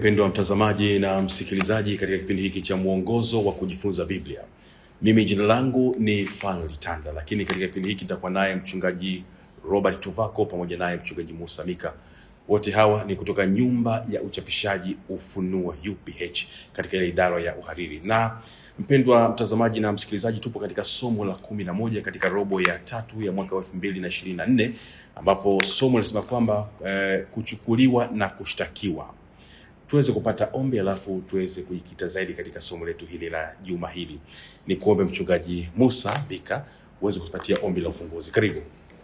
mpendwa mtazamaji na msikilizaji katika kipindi hiki cha mwongozo wa kujifunza Biblia. Mimi jina langu ni Fanuel Tanda, lakini katika kipindi hiki nitakuwa naye mchungaji Robert Tuvako pamoja naye mchungaji Musa Mika. Wote hawa ni kutoka nyumba ya uchapishaji Ufunuo UPH katika ile idara ya uhariri. Na mpendwa mtazamaji na msikilizaji, tupo katika somo la kumi na moja katika robo ya tatu ya mwaka wa elfu mbili na ishirini na nne ambapo somo linasema kwamba eh, kuchukuliwa na kushtakiwa tuweze kupata ombi alafu tuweze kujikita zaidi katika somo letu hili la juma hili. Ni kuombe mchungaji Musa Bika uweze kutupatia ombi la ufunguzi. Karibu.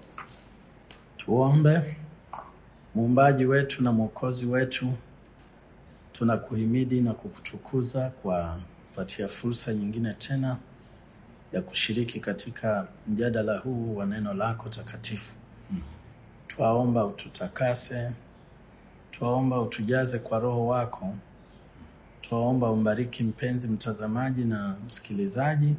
Tuombe. Muumbaji wetu na mwokozi wetu, tunakuhimidi na kukutukuza kwa kupatia fursa nyingine tena ya kushiriki katika mjadala huu wa neno lako takatifu. Twaomba ututakase, twaomba utujaze kwa Roho wako, twaomba umbariki mpenzi mtazamaji na msikilizaji,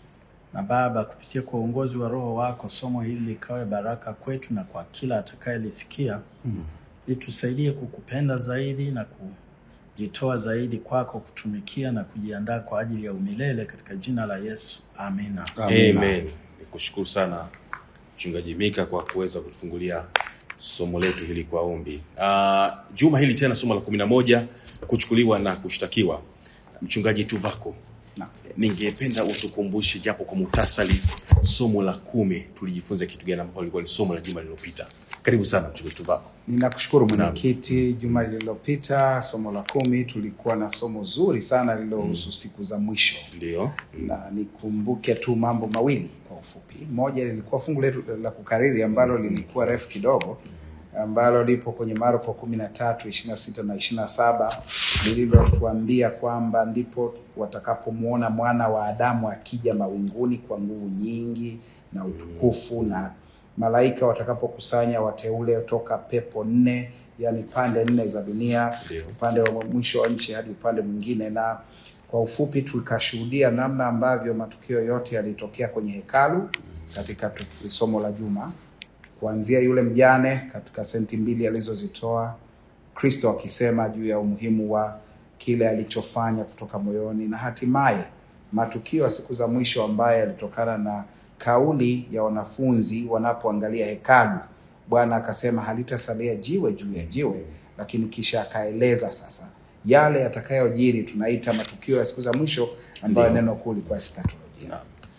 na Baba, kupitia kwa uongozi wa Roho wako, somo hili likawe baraka kwetu na kwa kila atakayelisikia, ili tusaidie kukupenda zaidi na kujitoa zaidi kwako, kutumikia na kujiandaa kwa ajili ya umilele, katika jina la Yesu, amina. Amen. Nikushukuru sana mchungaji Mika kwa kuweza kutufungulia somo letu hili kwa ombi. Uh, juma hili tena somo la kumi na moja kuchukuliwa na kushtakiwa. Mchungaji Tuvako, ningependa utukumbushe japo kwa muhtasari somo la kumi tulijifunza kitu gani, ambapo lilikuwa ni somo la juma lililopita. Karibu sana mchungaji Tuvako. Ninakushukuru mwenyekiti. Juma lililopita somo la kumi tulikuwa na somo zuri sana lililohusu siku za mwisho, Ndio. na nikumbuke tu mambo mawili kwa ufupi. Moja lilikuwa fungu letu la kukariri ambalo lilikuwa refu kidogo, ambalo lipo kwenye Marko kumi na tatu ishirini na sita na ishirini na saba lililotuambia kwamba ndipo watakapomwona mwana wa Adamu akija mawinguni kwa nguvu nyingi na utukufu na malaika watakapokusanya wateule toka pepo nne, yani pande nne za dunia, Ndio. upande wa mwisho wa nchi hadi upande mwingine. Na kwa ufupi tukashuhudia namna ambavyo matukio yote yalitokea kwenye hekalu katika tu- somo la juma, kuanzia yule mjane katika senti mbili alizozitoa, Kristo akisema juu ya umuhimu wa kile alichofanya kutoka moyoni, na hatimaye matukio ya siku za mwisho ambayo yalitokana na kauli ya wanafunzi wanapoangalia hekalu. Bwana akasema halitasalia jiwe juu ya jiwe, lakini kisha akaeleza sasa yale yatakayojiri, tunaita matukio ya siku za mwisho ambayo Ndio. neno kuu likuwa eskatolojia.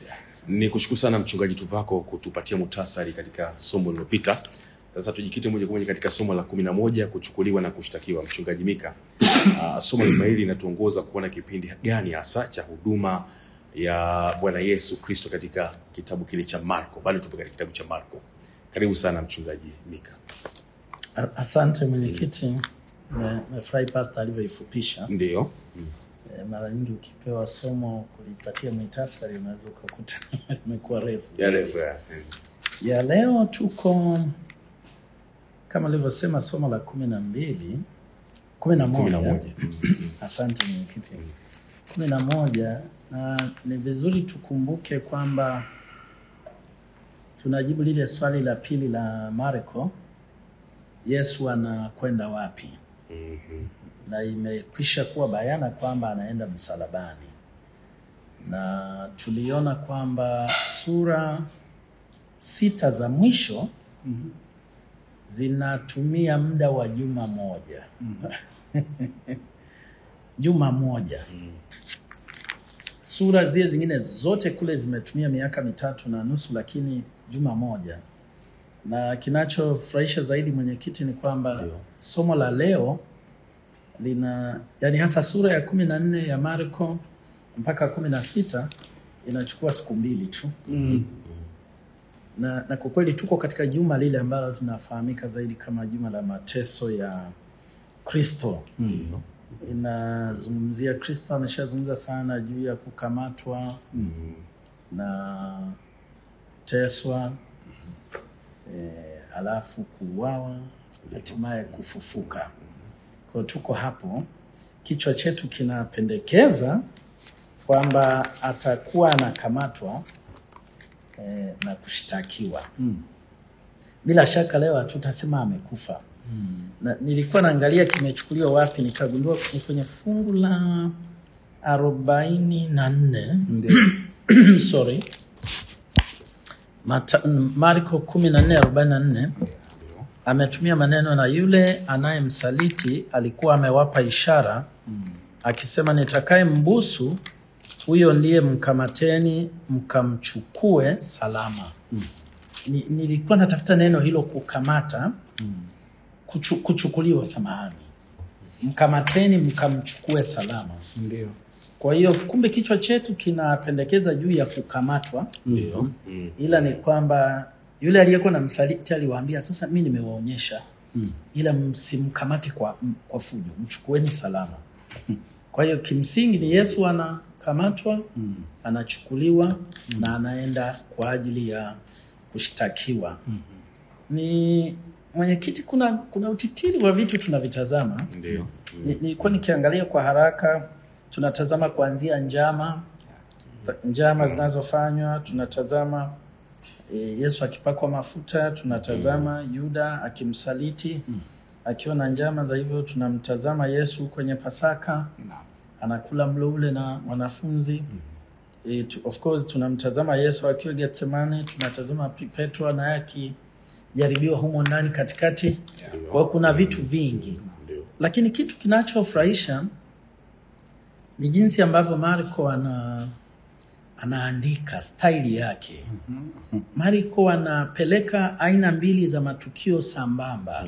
Ni kushukuru sana mchungaji Tuvako kutupatia muhtasari katika somo lililopita. Sasa tujikite moja kwa moja katika somo la kumi na moja kuchukuliwa na kushtakiwa. Mchungaji Mika, uh, somo lima hili linatuongoza kuona kipindi gani hasa cha huduma ya Bwana Yesu Kristo katika kitabu kile cha Marko. Bado tupo katika kitabu cha Marko. Karibu sana mchungaji Mika. A- Asante mwenyekiti, Me- nimefurahi pasta alivyoifupisha. Ndio. E, mara nyingi ukipewa somo kulipatia muhtasari unaweza ukakuta limekuwa refu. Yale ya- Ya leo tuko kama nilivyosema somo la kumi na mbili kumi na kumi na moja. moja. Asante mwenyekiti, kumi na moja, na ni vizuri tukumbuke kwamba tunajibu lile swali la pili la Marko, Yesu anakwenda wapi? na imekwisha kuwa bayana kwamba anaenda msalabani, na tuliona kwamba sura sita za mwisho zinatumia muda wa juma moja juma moja. Sura zile zingine zote kule zimetumia miaka mitatu na nusu, lakini juma moja. Na kinachofurahisha zaidi mwenyekiti ni kwamba Ndio. somo la leo lina yani hasa sura ya kumi na nne ya Marko mpaka kumi na sita inachukua siku mbili tu na, na kwa kweli tuko katika juma lile ambalo tunafahamika zaidi kama juma la mateso ya Kristo. Inazungumzia Kristo ameshazungumza sana juu ya kukamatwa na kuteswa e, alafu kuuawa hatimaye kufufuka. Kwa hiyo tuko hapo, kichwa chetu kinapendekeza kwamba atakuwa anakamatwa eh, na kushtakiwa. Bila shaka leo hatutasema amekufa, na nilikuwa naangalia kimechukuliwa wapi, nikagundua ni kwenye fungu la arobaini na nne Ndio. sorry Mata, Marko kumi na nne arobaini na nne ametumia maneno na yule anayemsaliti alikuwa amewapa ishara akisema, nitakaye mbusu huyo ndiye mkamateni mkamchukue salama. Ni, nilikuwa natafuta neno hilo kukamata, kuchu, kuchukuliwa, samahani, mkamateni mkamchukue salama. Ndio. Kwa hiyo kumbe kichwa chetu kinapendekeza juu ya kukamatwa, Ndio. Mm. ila ni kwamba yule aliyekuwa na msaliti aliwaambia, sasa mi nimewaonyesha, ila msimkamate kwa, kwa fujo, mchukueni salama. Kwa hiyo kimsingi ni Yesu anakamatwa, anachukuliwa na anaenda kwa ajili ya kushtakiwa. Ni mwenyekiti, kuna kuna utitiri wa vitu tunavitazama Ndio. Ni- nilikuwa nikiangalia kwa haraka, tunatazama kuanzia njama njama zinazofanywa, tunatazama e, Yesu akipakwa mafuta, tunatazama Yuda akimsaliti akiwa na njama za hivyo, tunamtazama Yesu kwenye Pasaka Naam. anakula mlo ule na wanafunzi e, tu, of course tunamtazama Yesu akiwa Getsemane, tunatazama Pi- Petro naye akijaribiwa humo ndani katikati. Kwa hiyo kuna vitu vingi Ndio. lakini kitu kinachofurahisha ni jinsi ambavyo Marko ana anaandika staili yake. Marko anapeleka aina mbili za matukio sambamba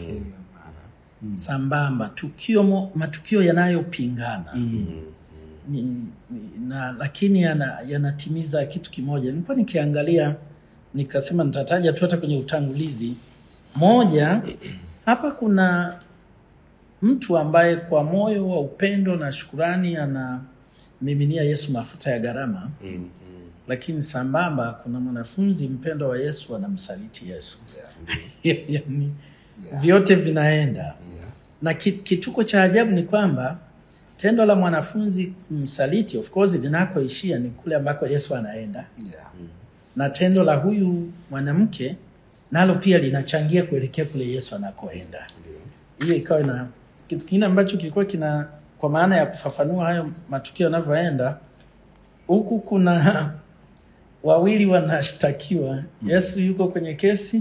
sambamba, tukio mo, matukio yanayopingana ni, ni, na lakini yana, yanatimiza kitu kimoja. Nilikuwa nikiangalia nikasema nitataja tu hata kwenye utangulizi moja. Hapa kuna mtu ambaye kwa moyo wa upendo na shukurani anamiminia Yesu mafuta ya gharama Mm. Mm. lakini sambamba kuna mwanafunzi mpendwa wa Yesu anamsaliti Yesu. Yaani, vyote vinaenda na ki- kituko cha ajabu ni kwamba tendo la mwanafunzi kumsaliti, of course, linakoishia ni kule ambako Yesu anaenda, Yeah. na tendo la huyu mwanamke nalo pia linachangia kuelekea kule Yesu anakoenda. Hiyo ikawa na kitu kingine ambacho kilikuwa kina, kwa maana ya kufafanua hayo matukio yanavyoenda, huku kuna wawili wanashtakiwa. Yesu yuko kwenye kesi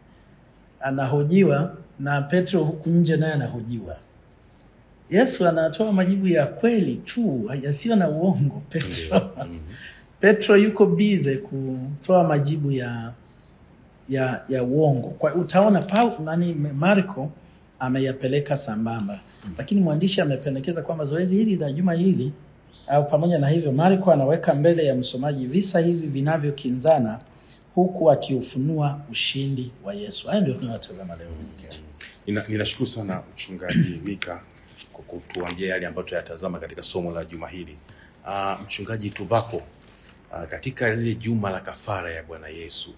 anahojiwa, na Petro huku nje naye anahojiwa. Yesu anatoa majibu ya kweli tu yasiyo na uongo. Petro, Petro yuko bize kutoa majibu ya ya ya uongo. Kwa utaona Paul nani Marko ameyapeleka sambamba, lakini mwandishi amependekeza kwamba zoezi hili la juma hili au pamoja na hivyo, Marko anaweka mbele ya msomaji visa hivi vinavyokinzana huku akiufunua ushindi wa Yesu. Haya ndio tunayotazama leo. Nina- Ninashukuru sana mchungaji Mika kwa kutuambia yale ambayo tutayatazama katika somo la juma hili. Uh, mchungaji Tuvako, uh, katika lile juma la kafara ya Bwana Yesu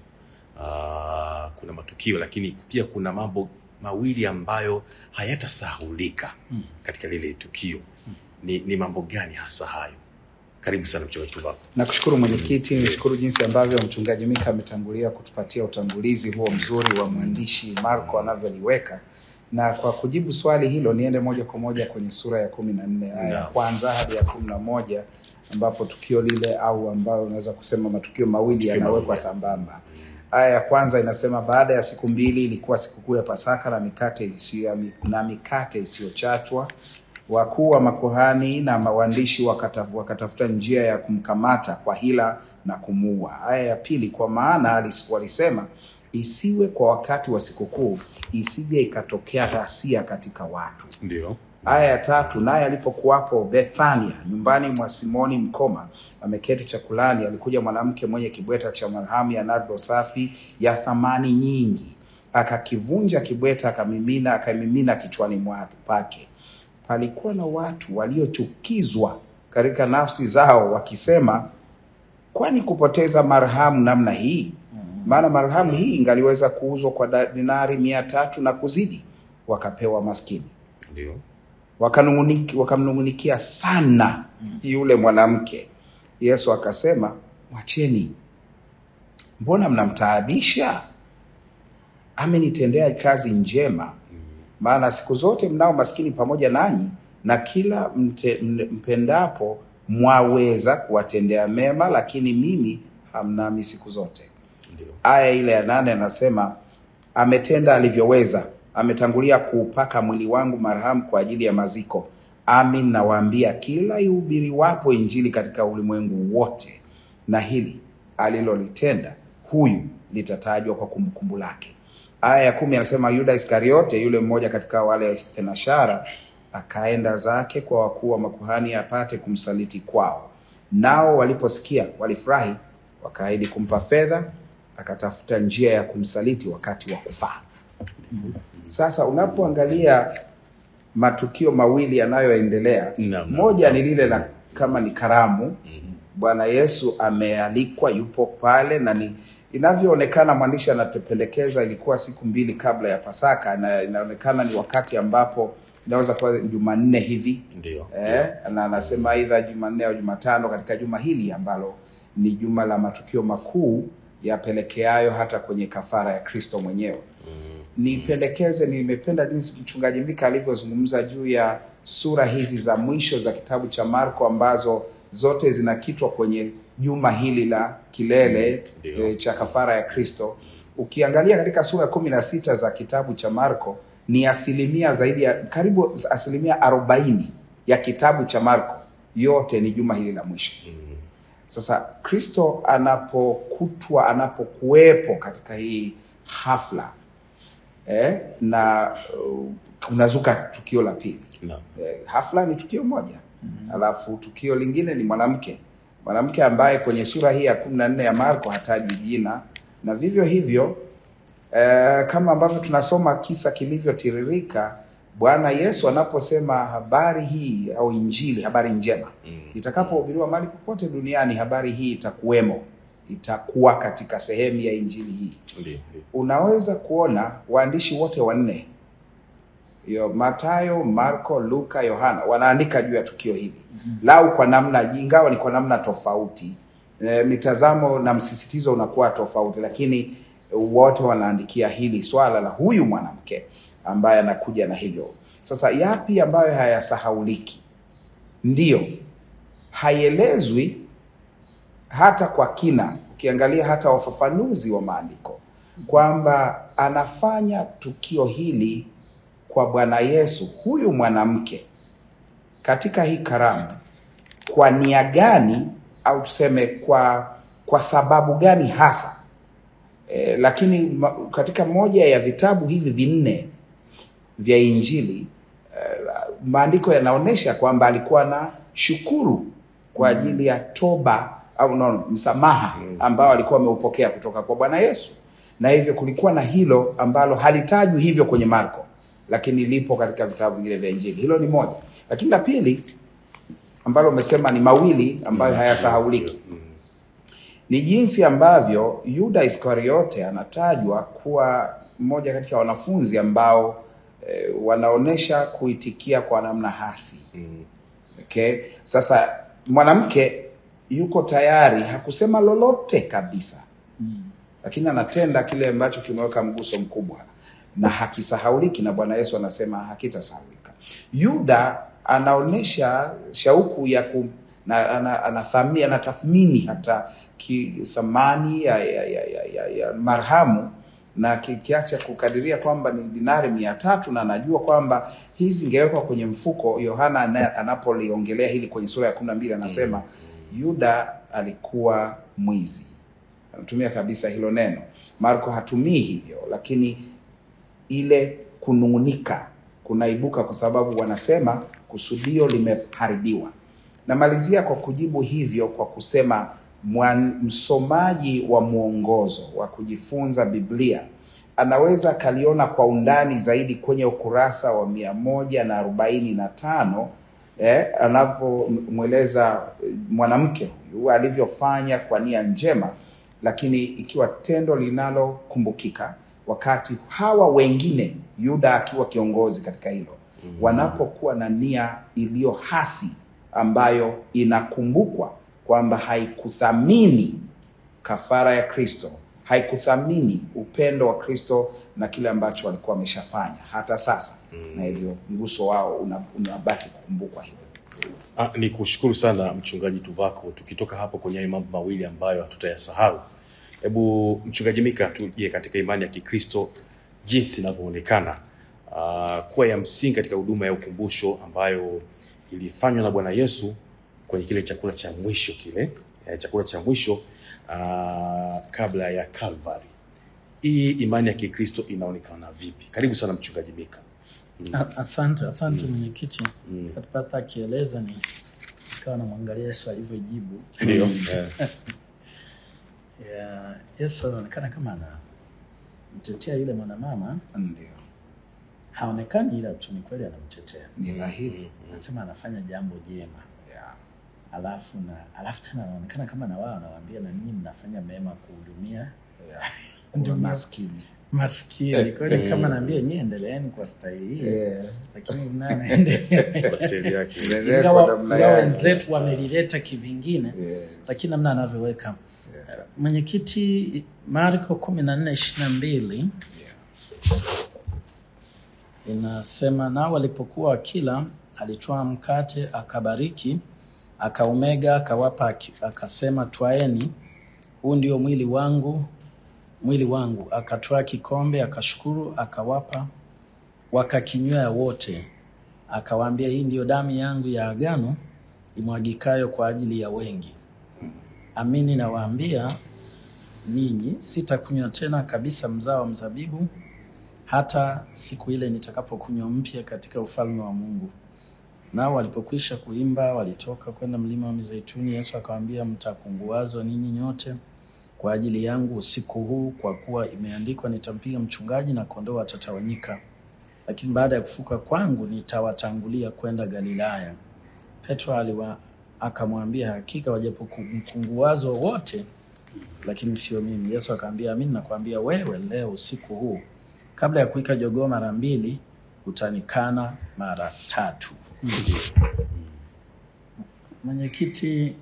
uh, kuna matukio lakini pia kuna mambo mawili ambayo hayatasahulika katika lile tukio. Ni, ni mambo gani hasa hayo? Karibu sana mchungaji Tuvako. Nakushukuru mwenyekiti, nishukuru jinsi ambavyo mchungaji Mika ametangulia kutupatia utangulizi huo mzuri wa mwandishi Marko anavyoliweka, na kwa kujibu swali hilo niende moja kwa moja kwenye sura ya kumi na nne aya ya Naam. kwanza hadi ya kumi na moja ambapo tukio lile au ambayo unaweza kusema matukio mawili yanawekwa mawili. sambamba. Aya ya kwanza inasema baada ya siku mbili ilikuwa sikukuu ya Pasaka na mikate isiyo na mikate isiyochachwa wakuu wa makuhani na mawandishi wakataf, wakatafuta njia ya kumkamata kwa hila na kumuua. Aya ya pili, kwa maana alis- walisema isiwe kwa wakati wa sikukuu, isije ikatokea ghasia katika watu. Ndio. Aya ya tatu, naye alipokuwapo Bethania nyumbani mwa Simoni mkoma ameketi chakulani, alikuja mwanamke mwenye kibweta cha marhamu ya nardo safi ya thamani nyingi, akakivunja kibweta, akamimina akamimina kichwani mwake pake. Palikuwa na watu waliochukizwa katika nafsi zao, wakisema, kwani kupoteza marhamu namna hii? Maana marhamu hii ingaliweza kuuzwa kwa da- dinari mia tatu na kuzidi, wakapewa maskini Ndio. wakanung'uniki- wakamnung'unikia sana yule mwanamke. Yesu akasema, mwacheni, mbona mnamtaabisha? Amenitendea kazi njema, maana siku zote mnao maskini pamoja nanyi, na kila mte, m- mpendapo mwaweza kuwatendea mema, lakini mimi hamnami siku zote. Ndio. Aya ile ya nane anasema ametenda alivyoweza, ametangulia kuupaka mwili wangu marhamu kwa ajili ya maziko. Amin nawaambia, kila ihubiriwapo Injili katika ulimwengu wote, na hili alilolitenda huyu litatajwa kwa kumbukumbu lake. Aya ya kumi anasema Yuda Iskariote, yule mmoja katika wale thenashara, akaenda zake kwa wakuu wa makuhani apate kumsaliti kwao. Nao waliposikia walifurahi, wakaahidi kumpa fedha, akatafuta njia ya kumsaliti wakati wa kufaa. Sasa unapoangalia matukio mawili yanayoendelea, Naam, naam. moja ni lile la kama ni karamu, Bwana Yesu amealikwa, yupo pale na ni inavyoonekana, mwandishi anatupendekeza ilikuwa siku mbili kabla ya Pasaka, na inaonekana ni wakati ambapo inaweza kuwa Jumanne hivi Ndio. eh, na anasema aidha Jumanne au Jumatano katika juma hili ambalo ni juma la matukio makuu yapelekeayo hata kwenye kafara ya Kristo mwenyewe. Nipendekeze, nimependa jinsi mchungaji Mika alivyozungumza juu ya sura hizi za mwisho za kitabu cha Marko ambazo zote zinakitwa kwenye juma hili la kilele Ndio. e, cha kafara ya Kristo. Ukiangalia katika sura kumi na sita za kitabu cha Marko ni asilimia zaidi ya karibu asilimia arobaini ya kitabu cha Marko yote ni juma hili la mwisho. Sasa Kristo anapokutwa anapokuwepo katika hii hafla eh, na uh, kunazuka tukio la pili. Naam. Eh, hafla ni tukio moja alafu tukio lingine ni mwanamke mwanamke ambaye kwenye sura hii ya kumi na nne ya Marko hataji jina, na vivyo hivyo eh, kama ambavyo tunasoma kisa kilivyotiririka, Bwana Yesu anaposema habari hii au Injili, habari njema Mm. itakapohubiriwa mahali popote duniani, habari hii itakuwemo, itakuwa katika sehemu ya Injili hii Ndio. Ndio. unaweza kuona waandishi wote wanne hiyo Mathayo, Marko, Luka, Yohana wanaandika juu ya tukio hili lau kwa namna, ingawa ni kwa namna tofauti e, mitazamo na msisitizo unakuwa tofauti, lakini wote wanaandikia hili swala la huyu mwanamke ambaye anakuja na hivyo. Sasa yapi ambayo hayasahauliki? Ndiyo, haielezwi hata kwa kina, ukiangalia hata wafafanuzi wa maandiko kwamba anafanya tukio hili kwa Bwana Yesu, huyu mwanamke katika hii karamu kwa nia gani, au tuseme kwa kwa sababu gani hasa? E, lakini ma, katika moja ya vitabu hivi vinne vya Injili eh, maandiko yanaonyesha kwamba alikuwa na shukuru kwa ajili ya toba au no, msamaha ambao alikuwa ameupokea kutoka kwa Bwana Yesu, na hivyo kulikuwa na hilo ambalo halitajwi hivyo kwenye Marko, lakini lipo katika vitabu vingine vya Injili. Hilo ni moja, lakini la pili ambalo umesema ni mawili ambayo hayasahauliki ni jinsi ambavyo Yuda Iskariote anatajwa kuwa mmoja katika wanafunzi ambao eh, wanaonesha kuitikia kwa namna hasi. Mm. Okay? Sasa mwanamke yuko tayari, hakusema lolote kabisa, lakini anatenda kile ambacho kimeweka mguso mkubwa na hakisahauliki, na Bwana Yesu anasema hakitasahaulika. Yuda anaonyesha shauku ya ku, na, ana, anathamini, anatathmini hata ki, thamani ya, ya, ya, ya, ya, ya marhamu na ki- kiasi cha kukadiria kwamba ni dinari mia tatu na anajua kwamba hizi zingewekwa kwenye mfuko. Yohana ana- anapoliongelea hili kwenye sura ya kumi na mbili anasema Yuda alikuwa mwizi, anatumia kabisa hilo neno. Marko hatumii hivyo, lakini ile kunung'unika kunaibuka kwa sababu wanasema kusudio limeharibiwa. Namalizia kwa kujibu hivyo kwa kusema mwan, msomaji wa mwongozo wa kujifunza Biblia anaweza akaliona kwa undani zaidi kwenye ukurasa wa mia moja na arobaini na tano eh, anapomweleza eh, mwanamke huyu alivyofanya kwa nia njema, lakini ikiwa tendo linalokumbukika wakati hawa wengine, Yuda akiwa kiongozi katika hilo, wanapokuwa na nia iliyo hasi ambayo inakumbukwa kwamba haikuthamini kafara ya Kristo, haikuthamini upendo wa Kristo na kile ambacho walikuwa wameshafanya hata sasa, na hivyo mguso wao una- unabaki kukumbukwa hivyo. Ah, ni kushukuru sana mchungaji Tuvako. Tukitoka hapo kwenye hayo mambo mawili ambayo hatutayasahau, hebu mchungaji Mika, tuje katika imani ya Kikristo jinsi inavyoonekana ah, kuwa ya msingi katika huduma ya ukumbusho ambayo ilifanywa na Bwana Yesu kwenye kile chakula cha mwisho kile eh, chakula cha mwisho ah, kabla ya Calvary. Hii imani ya Kikristo inaonekana vipi? Karibu sana mchungaji Mika. A- Asante, asante mwenyekiti. Wakati pasta akieleza ni ikawa namwangalia Yesu alivyojibu. Ndio. Eh, Ya, Yesu anaonekana kama anamtetea yule mwanamama, Ndio, haonekani ila tu ni kweli anamtetea. ni dhahiri. Anasema anafanya jambo jema. Yeah. Alafu na alafu tena anaonekana kama na wao anawaambia na ninyi mnafanya mema kuhudumia Yeah. Ndio Kuwa ma- maskini. maskini. Kwa hiyo kama naambia nyie endeleeni kwa staili hii, Yeah. lakini mnaye anaendelea kwa staili yake. Endelea ingawa kwa namna ingawa yake. wenzetu wamelileta kivingine Yes. lakini namna anavyoweka mwenyekiti Marko kumi na nne ishirini na mbili inasema nao walipokuwa wakila, alitwaa mkate akabariki, akaumega, akawapa, aki- akasema, twaeni, huu ndio mwili wangu, mwili wangu. Akatwaa kikombe, akashukuru, akawapa, wakakinywea wote. Akawaambia, hii ndiyo damu yangu ya agano imwagikayo kwa ajili ya wengi. Amini nawaambia ninyi, sitakunywa tena kabisa mzao wa mzabibu hata siku ile nitakapokunywa mpya katika ufalme wa Mungu. Nao walipokwisha kuimba, walitoka kwenda mlima wa Mizeituni. Yesu akawaambia, mtakunguazwa ninyi nyote kwa ajili yangu usiku huu, kwa kuwa imeandikwa, nitampiga mchungaji na kondoo watatawanyika. Lakini baada ya kufuka kwangu nitawatangulia kwenda Galilaya. Petro aliwa akamwambia, hakika wajapokunguazwa wote, lakini sio mimi. Yesu akamwambia, amini nakwambia wewe, leo usiku huu kabla ya kuwika jogoo mara mbili utanikana mara tatu. Mwenyekiti,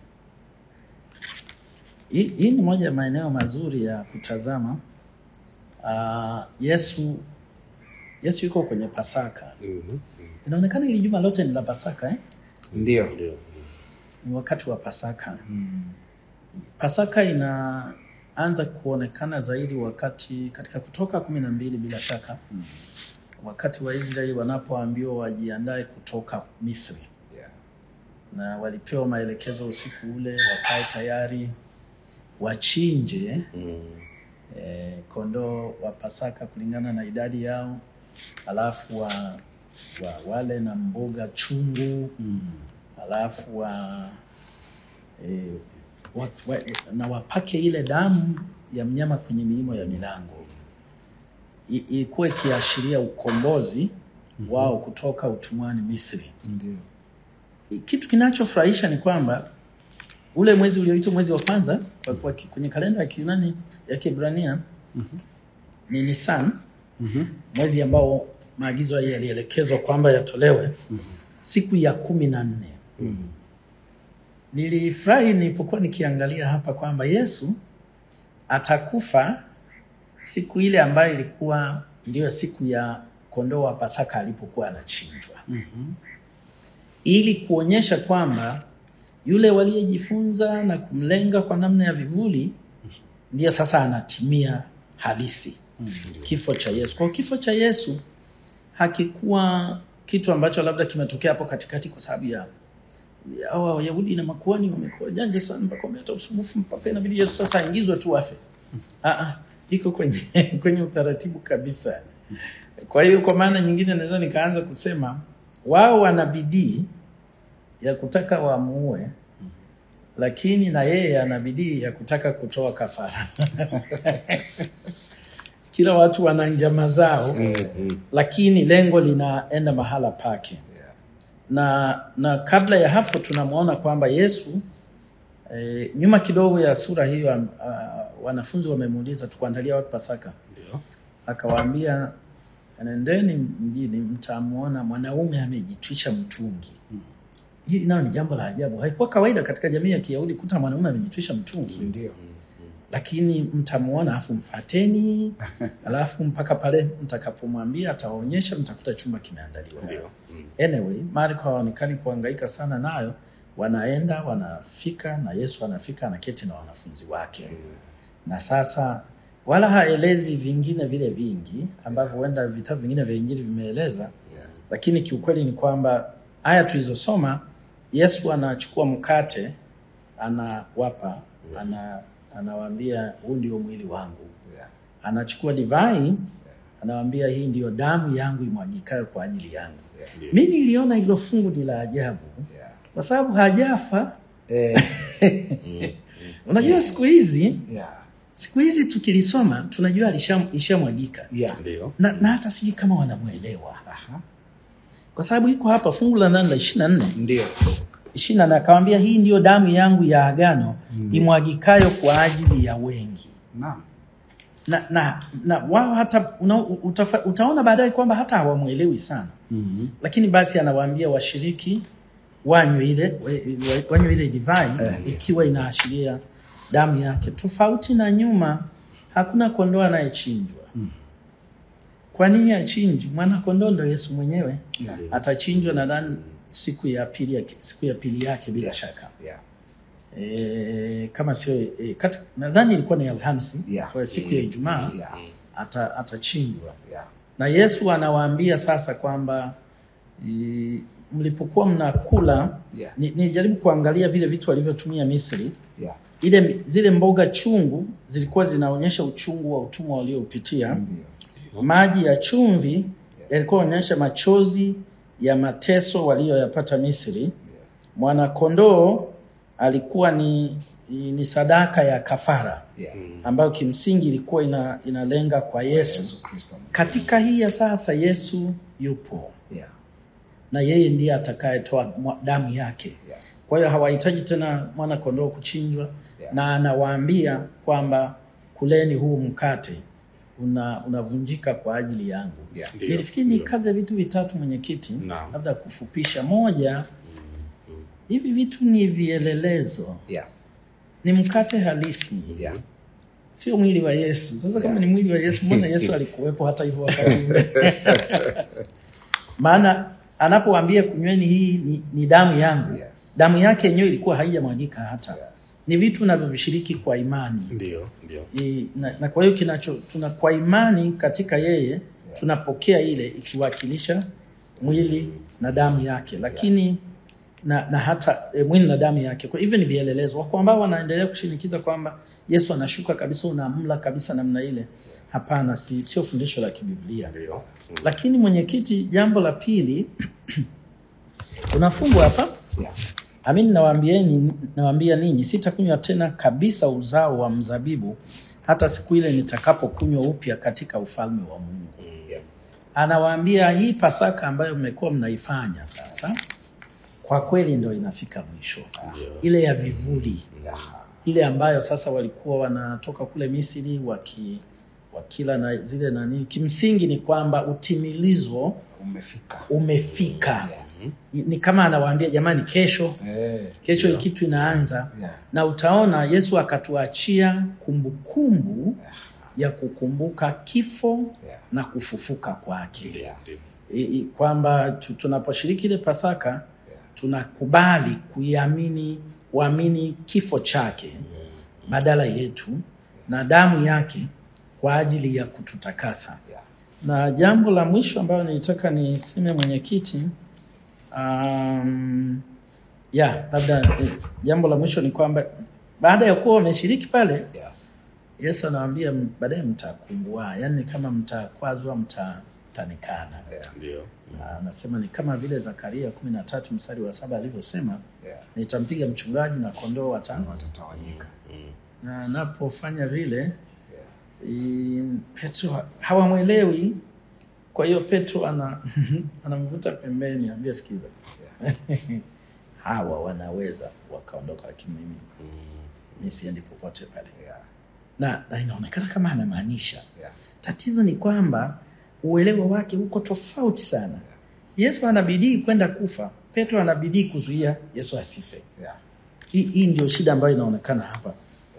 hii hii ni moja ya maeneo mazuri ya kutazama. Ah, Yesu Yesu yuko kwenye Pasaka. Mhm. Inaonekana hili juma lote ni la Pasaka eh? Ndio. Ndio. Ni wakati wa Pasaka. Pasaka inaanza kuonekana zaidi wakati katika Kutoka kumi na mbili bila shaka wakati Waisraeli wanapoambiwa wajiandae kutoka Misri, Yeah. na walipewa maelekezo usiku ule wakae tayari wachinje Mm. eh, kondoo wa Pasaka kulingana na idadi yao, alafu wa, wa wale na mboga chungu alafu wa, eh, wa, wa, na wapake ile damu ya mnyama kwenye miimo ya milango, I- ilikuwa ikiashiria ukombozi wao kutoka utumwani Misri. Ndio. Kitu kinachofurahisha ni kwamba ule mwezi ulioitwa mwezi wa kwanza kwa, kwa, kwenye kalenda ya Kiyunani ya Kiebrania ni Nisan, mwezi ambao maagizo haya yalielekezwa kwamba yatolewe siku ya kumi na nne. Nilifurahi nilipokuwa nikiangalia hapa kwamba Yesu atakufa siku ile ambayo ilikuwa ndiyo siku ya kondoo wa Pasaka alipokuwa anachinjwa ili kuonyesha kwamba yule waliyejifunza na kumlenga kwa namna ya vivuli ndiye sasa anatimia halisi kifo cha Yesu. Kwa hiyo kifo cha Yesu hakikuwa kitu ambacho labda kimetokea hapo katikati kwa sababu ya ya hawa Wayahudi na makuhani wamekuwa janja sana mpaka wameleta usumbufu mpaka inabidi Yesu sasa aingizwe tu afe. Ah, ah, iko kwenye kwenye utaratibu kabisa. Kwa hiyo kwa maana nyingine naweza nikaanza kusema wao wana bidii ya kutaka wamuue, lakini na yeye ana bidii ya kutaka kutoa kafara. Kila watu wana njama zao, lakini lengo linaenda mahala pake. Na na kabla ya hapo tunamwona kwamba Yesu eh, nyuma kidogo ya sura hiyo uh, wanafunzi wamemuuliza tukuandalia wapi Pasaka? Ndio. Akawaambia, nendeni mjini mtamwona mwanaume amejitwisha mtungi. Hili nayo ni jambo la ajabu. Haikuwa kawaida katika jamii ya Kiyahudi kuta mwanaume amejitwisha mtungi. Ndio. lakini mtamuona afu mfateni alafu mpaka pale mtakapomwambia atawaonyesha mtakuta chumba kimeandaliwa Ndio. Mm. anyway marko hawaonekani kuhangaika sana nayo wanaenda wanafika na yesu anafika anaketi na wanafunzi wake na sasa wala haelezi vingine vile vingi ambavyo huenda vitabu vingine vya injili vimeeleza lakini kiukweli ni kwamba aya tulizosoma yesu anachukua mkate anawapa ana, anawaambia huu ndio mwili wangu Yeah. anachukua divai anawaambia hii ndiyo damu yangu imwagikayo kwa ajili yangu Ndio. mi niliona hilo fungu ni la ajabu Yeah. kwa sababu hajafa Eh, unajua siku hizi yeah. siku hizi tukilisoma tunajua alisha- ishamwagika Yeah. Ndio. na, na hata sijui kama wanamwelewa Aha. kwa sababu iko hapa fungu la nane la ishiri na nne Ndio. ishiri na nne akawambia hii ndiyo damu yangu ya agano imwagikayo kwa ajili ya wengi Naam. na na, na wao hata una, utafa, utaona baadaye kwamba hata hawamwelewi sana Mhm. lakini basi anawaambia washiriki wanywe ile wa- wa- wanywe ile divai ikiwa inaashiria damu yake tofauti na nyuma hakuna kondoo anayechinjwa kwa nini achinjwi mwana kondoo ndo yesu mwenyewe Yeah. atachinjwa nadhani siku ya pili yake, siku ya pili yake bila Yeah. shaka Yeah. e, kama sio e, kati- nadhani ilikuwa ni alhamisi Yeah. kwa hiyo siku ya ijumaa Yeah. ata, atachinjwa Yeah. na yesu anawaambia sasa kwamba i, mlipokuwa mnakula Yeah. ni- nijaribu kuangalia vile vitu walivyotumia misri Yeah. ile zile mboga chungu zilikuwa zinaonyesha uchungu wa utumwa walioupitia Ndio. maji ya chumvi yalikuwa yanaonyesha machozi ya mateso waliyoyapata misri mwanakondoo alikuwa ni, ni sadaka ya kafara Yeah. ambayo kimsingi ilikuwa ina, inalenga kwa yesu Yesu Kristo. katika hii ya sasa yesu yupo Yeah. na yeye ndiye atakayetoa mwa- damu yake Yeah. kwa hiyo hawahitaji tena mwana kondoo kuchinjwa Yeah. na anawaambia kwamba kuleni huu mkate una unavunjika kwa ajili yangu Yeah. Ndio, nilifikiri ndio. nikaze vitu vitatu mwenyekiti Naam. labda kufupisha moja hivi vitu ni vielelezo Yeah. ni mkate halisi Yeah. sio mwili wa yesu sasa kama ni mwili wa yesu mbona yesu alikuwepo hata hivyo wakati ule maana anapoambia kunyweni hii ni, ni damu yangu Yes. damu yake yenyewe ilikuwa haijamwagika hata Yeah. ni vitu navyovishiriki kwa imani Ndio. Ndio. I, na, na kwa hiyo kinacho tuna kwa imani katika yeye tunapokea ile ikiwakilisha mwili na damu yake lakini na, na hata e, mwili na damu yake kwa hivyo ni vielelezo wako ambao wanaendelea kushinikiza kwamba yesu anashuka kabisa unamla kabisa namna ile hapana si, sio fundisho la kibiblia Ndio. lakini mwenyekiti jambo la pili unafungwa hapa Yeah. Amin, nawaambieni nawaambia ninyi, sitakunywa tena kabisa uzao wa mzabibu hata siku ile nitakapokunywa upya katika ufalme wa Mungu. Yeah. Anawaambia hii Pasaka ambayo mmekuwa mnaifanya sasa, kwa kweli ndio inafika mwisho, ile ya vivuli, Yeah. ile ambayo sasa walikuwa wanatoka kule Misri waki wakila na zile nani. Kimsingi ni kwamba utimilizo Umefika. umefika. Yes. Ni ni kama anawaambia jamani, kesho Eh. kesho hii kitu inaanza Yeah. na utaona yesu akatuachia kumbukumbu ya kukumbuka kifo Yeah. na kufufuka kwake Yeah. Ndio. I- i- kwamba tu- tunaposhiriki ile pasaka tunakubali kuiamini kuamini kifo chake badala yetu na damu yake kwa ajili ya kututakasa Yeah. na jambo la mwisho ambayo nilitaka niseme mwenyekiti, um, ya labda eh, jambo la mwisho ni kwamba baada ya kuwa wameshiriki pale, Yeah. Yesu anawaambia m- baadaye mtakumbua, yaani kama mtakwazwa, mta- mtanikana. Yeah. Ndio. Na Anasema ni kama vile Zakaria kumi na tatu mstari wa saba alivyosema, Yeah. nitampiga mchungaji na kondoo watano. Watatawanyika. Na anapofanya vile Yeah. I- Petro ha- hawamwelewi. Kwa hiyo Petro ana anamvuta pembeni, ambia sikiza, hawa wanaweza wakaondoka, lakini mimi mimi siendi popote pale. Yeah. Na, na inaonekana kama anamaanisha. Yeah. Tatizo ni kwamba uelewa wake uko tofauti sana. Yesu anabidii kwenda kufa, Petro anabidii kuzuia Yesu asife. Yeah. Hii, hii ndio shida ambayo inaonekana hapa.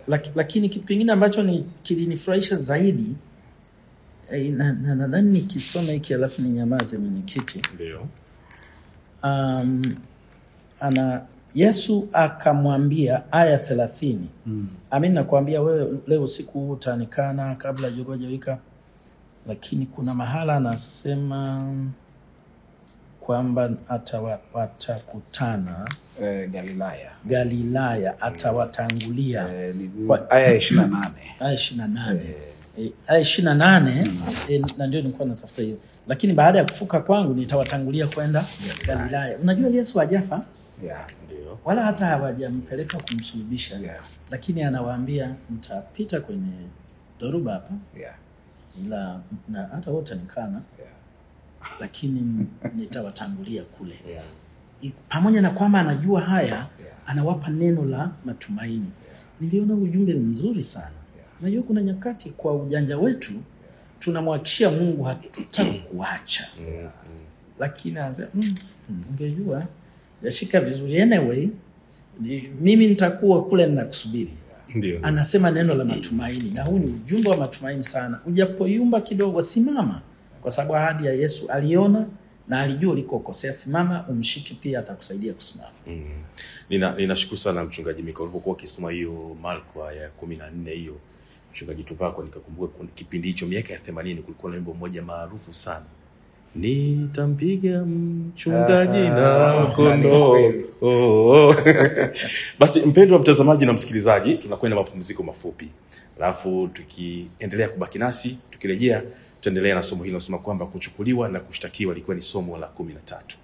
laki, lakini kitu kingine ambacho ni kilinifurahisha zaidi eh, na na- nadhani nikisoma hiki alafu ninyamaze mwenyekiti. Ndio. um, ana Yesu akamwambia aya thelathini mm. Amin, nakwambia wewe leo usiku huu utanikana kabla jogoo hajawika. Lakini kuna mahala anasema kwamba atawa- watakutana eh, Galilaya Galilaya, atawatangulia eh, ni Kwa- aya ya ishirini na nane aya ishirini na nane Eh, aya ishirini na nane eh, na ndio nilikuwa natafuta hiyo, lakini baada ya kufuka kwangu nitawatangulia kwenda Galilaya. Unajua Yesu hajafa yeah. Ndio. wala hata hawajampeleka kumsulubisha Yeah. lakini anawaambia mtapita kwenye dhoruba hapa, Yeah. ila na hata wote nikana, Yeah. lakini nitawatangulia kule. Yeah. I- Pamoja na kwamba anajua haya, anawapa neno la matumaini. Niliona ujumbe ni mzuri sana. Unajua kuna nyakati kwa ujanja wetu tunamwhakikishia Mungu hatutakuacha Mm, lakini anasema mm, mm, ungejua yashika vizuri anyway ni, mimi nitakuwa kule ninakusubiri Ndio. anasema neno la matumaini na huu ni ujumbe wa matumaini sana ujapoyumba kidogo simama kwa sababu ahadi ya yesu aliona na alijua ulikokosea simama umshiki pia atakusaidia kusimama Mm. Nina ninashukuru sana mchungaji Mika ulivyokuwa ukisoma hiyo Marko aya ya kumi na nne hiyo mchungaji Tuvako, nikakumbuka kuna kipindi hicho miaka ya themanini kulikuwa na wimbo mmoja maarufu sana nitampiga mchungaji Ah, na ni kondoo. kweli. Oh, oh. Basi mpendwa mtazamaji na msikilizaji, tunakwenda mapumziko mafupi, alafu tukiendelea kubaki nasi, tukirejea tutaendelea na somo hili linasema kwamba kuchukuliwa na kushtakiwa likuwa ni somo la kumi na tatu.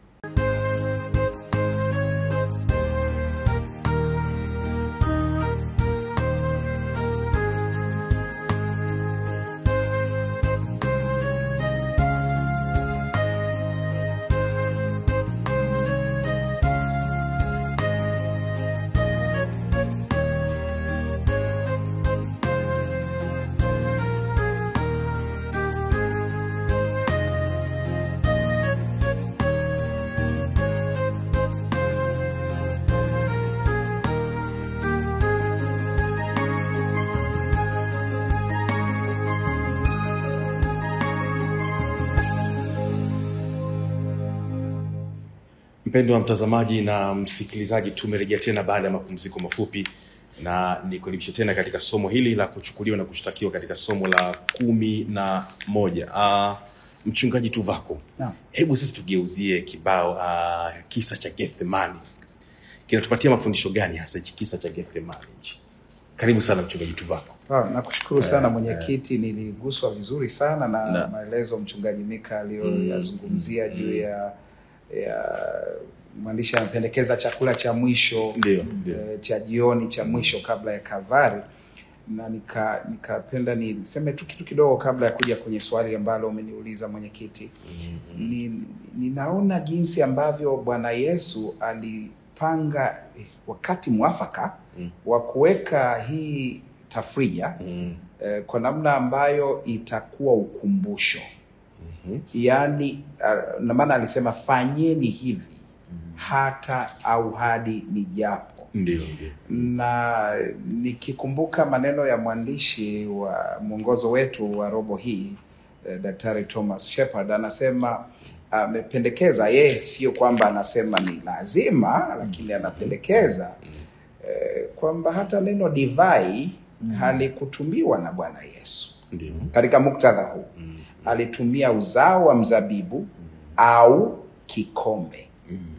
Mpendo wa mtazamaji na msikilizaji, tumerejea tena baada ya mapumziko mafupi, na nikukaribisha tena katika somo hili la kuchukuliwa na kushtakiwa katika somo la kumi na moja. Uh, mchungaji Tuvako, Naam. hebu sisi tugeuzie kibao uh, kisa cha Gethsemani kinatupatia mafundisho gani hasa hichi kisa cha Gethsemani hichi? Karibu sana mchungaji Tuvako. Ah, nakushukuru sana mwenyekiti, niliguswa vizuri sana na, Na. maelezo mchungaji Mika aliyoyazungumzia juu ya ya mwandishi anapendekeza chakula cha mwisho Ndio, ndio. eh, cha jioni cha mwisho kabla ya Kavari, na nika nikapenda niseme tu kitu kidogo kabla ya kuja kwenye swali ambalo umeniuliza mwenyekiti. Ni, ninaona jinsi ambavyo Bwana Yesu alipanga eh, wakati mwafaka Mm. wa kuweka hii tafrija Mm, eh, kwa namna ambayo itakuwa ukumbusho mhm, yaani uh, na maana alisema fanyeni hivi hata au hadi nijapo Ndio, ndio. na nikikumbuka maneno ya mwandishi wa mwongozo wetu wa robo hii eh, Daktari Thomas Shepard anasema amependekeza yeye, sio kwamba anasema ni lazima, lakini anapendekeza eh, kwamba hata neno divai halikutumiwa na Bwana Yesu Ndio. katika muktadha huu Mm, alitumia uzao wa mzabibu au kikombe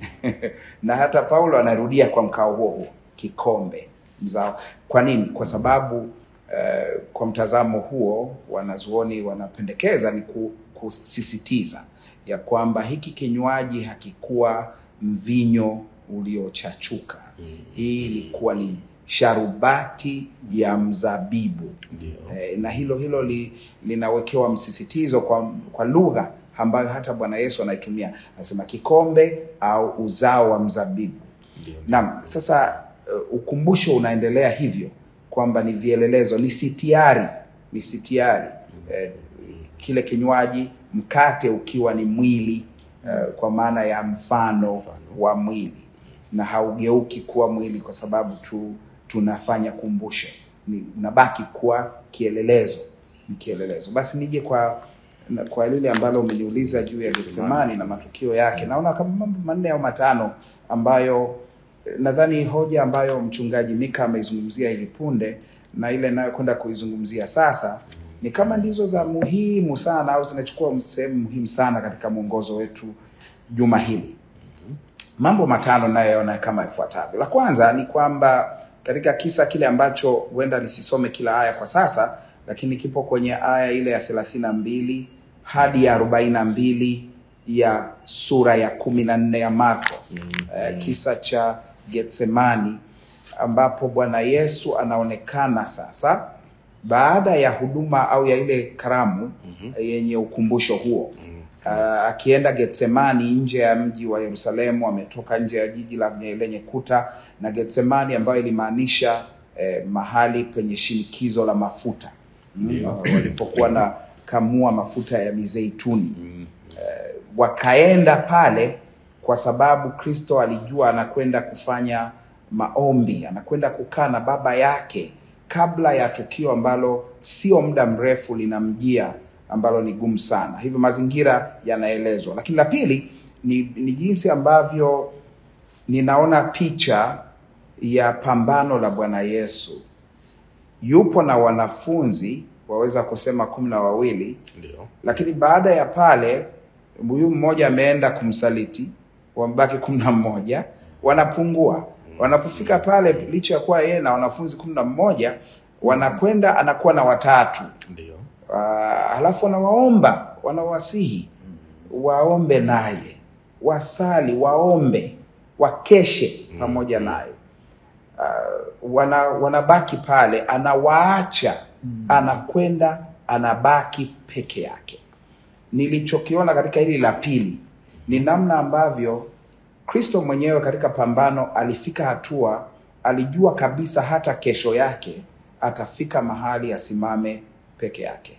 na hata Paulo anarudia kwa mkao huo huo kikombe mzao. Kwa nini? Kwa sababu eh, kwa mtazamo huo wanazuoni wanapendekeza ni ku, kusisitiza ya kwamba hiki kinywaji hakikuwa mvinyo uliochachuka. Hii ilikuwa ni sharubati ya mzabibu Ndio. eh, na hilo hilo li, linawekewa msisitizo kwa, kwa lugha ambayo hata Bwana Yesu anaitumia, anasema kikombe au uzao wa mzabibu. Ndio. Naam, sasa uh, ukumbusho unaendelea hivyo kwamba ni vielelezo, ni sitiari, ni sitiari eh, kile kinywaji, mkate ukiwa ni mwili eh, kwa maana ya mfano Mfano. wa mwili na haugeuki kuwa mwili kwa sababu tu tunafanya kumbusho, ni unabaki kuwa kielelezo, ni kielelezo. Basi nije kwa na- kwa lile ambalo umeniuliza juu ya Getsemani na matukio yake, naona kama mambo manne au matano ambayo eh, nadhani hoja ambayo mchungaji Mika ameizungumzia hivi punde na ile inayokwenda kuizungumzia sasa ni kama ndizo za muhimu sana au zinachukua sehemu muhimu sana katika mwongozo wetu juma hili. Mambo matano nayoona kama ifuatavyo. La kwanza ni kwamba katika kisa kile ambacho huenda nisisome kila aya kwa sasa, lakini kipo kwenye aya ile ya thelathini na mbili hadi ya arobaini na mbili ya sura ya kumi na nne ya Marko eh, kisa cha Getsemani ambapo Bwana Yesu anaonekana sasa baada ya huduma au ya ile karamu yenye ukumbusho huo Ah, akienda Getsemani nje ya mji wa Yerusalemu, ametoka nje ya jiji la lenye kuta, na Getsemani ambayo ilimaanisha eh, mahali penye shinikizo la mafuta mm, walipokuwa na kamua mafuta ya mizeituni wakaenda pale kwa sababu Kristo alijua anakwenda kufanya maombi, anakwenda kukaa na Baba yake kabla ya tukio ambalo sio muda mrefu linamjia, ambalo ni gumu sana. Hivyo mazingira yanaelezwa, lakini la pili ni, ni jinsi ambavyo ninaona picha ya pambano la Bwana Yesu. Yupo na wanafunzi waweza kusema kumi na wawili Ndio. lakini baada ya pale huyu mmoja ameenda kumsaliti, wamebaki kumi na mmoja, wanapungua. Wanapofika pale, licha ya kuwa yeye na wanafunzi kumi na mmoja, wanakwenda anakuwa na watatu. Ndio. Uh, halafu wanawaomba, wanawasihi waombe naye, wasali, waombe, wakeshe pamoja naye. Uh, wana, wanabaki pale, anawaacha, anakwenda, anabaki peke yake. Nilichokiona katika hili la pili ni namna ambavyo Kristo mwenyewe katika pambano alifika hatua, alijua kabisa hata kesho yake atafika mahali asimame peke yake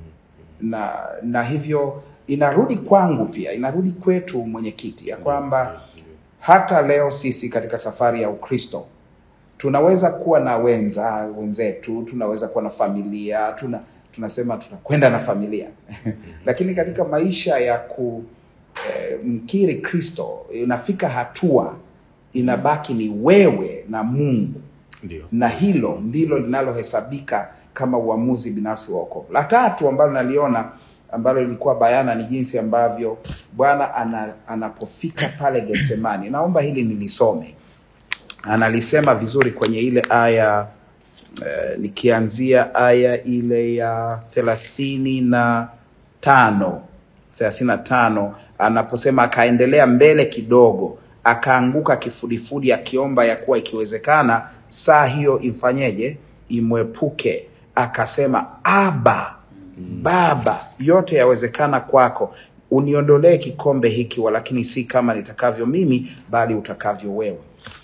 na na hivyo inarudi kwangu pia, inarudi kwetu mwenyekiti, ya kwamba hata leo sisi katika safari ya Ukristo tunaweza kuwa na wenza wenzetu, tunaweza kuwa na familia, tuna tunasema tunakwenda na familia lakini katika maisha ya ku eh, mkiri Kristo inafika hatua inabaki ni wewe na Mungu Ndio. na hilo ndilo linalohesabika kama uamuzi binafsi wa wokovu. La tatu ambalo naliona ambalo lilikuwa bayana ni jinsi ambavyo Bwana ana, anapofika pale Getsemani. Naomba hili nilisome, analisema vizuri kwenye ile aya eh, nikianzia aya ile ya thelathini na tano thelathini na tano anaposema akaendelea mbele kidogo akaanguka kifudifudi akiomba ya kuwa ikiwezekana saa hiyo imfanyeje imwepuke akasema aba baba yote yawezekana kwako uniondolee kikombe hiki walakini si kama nitakavyo mimi bali utakavyo wewe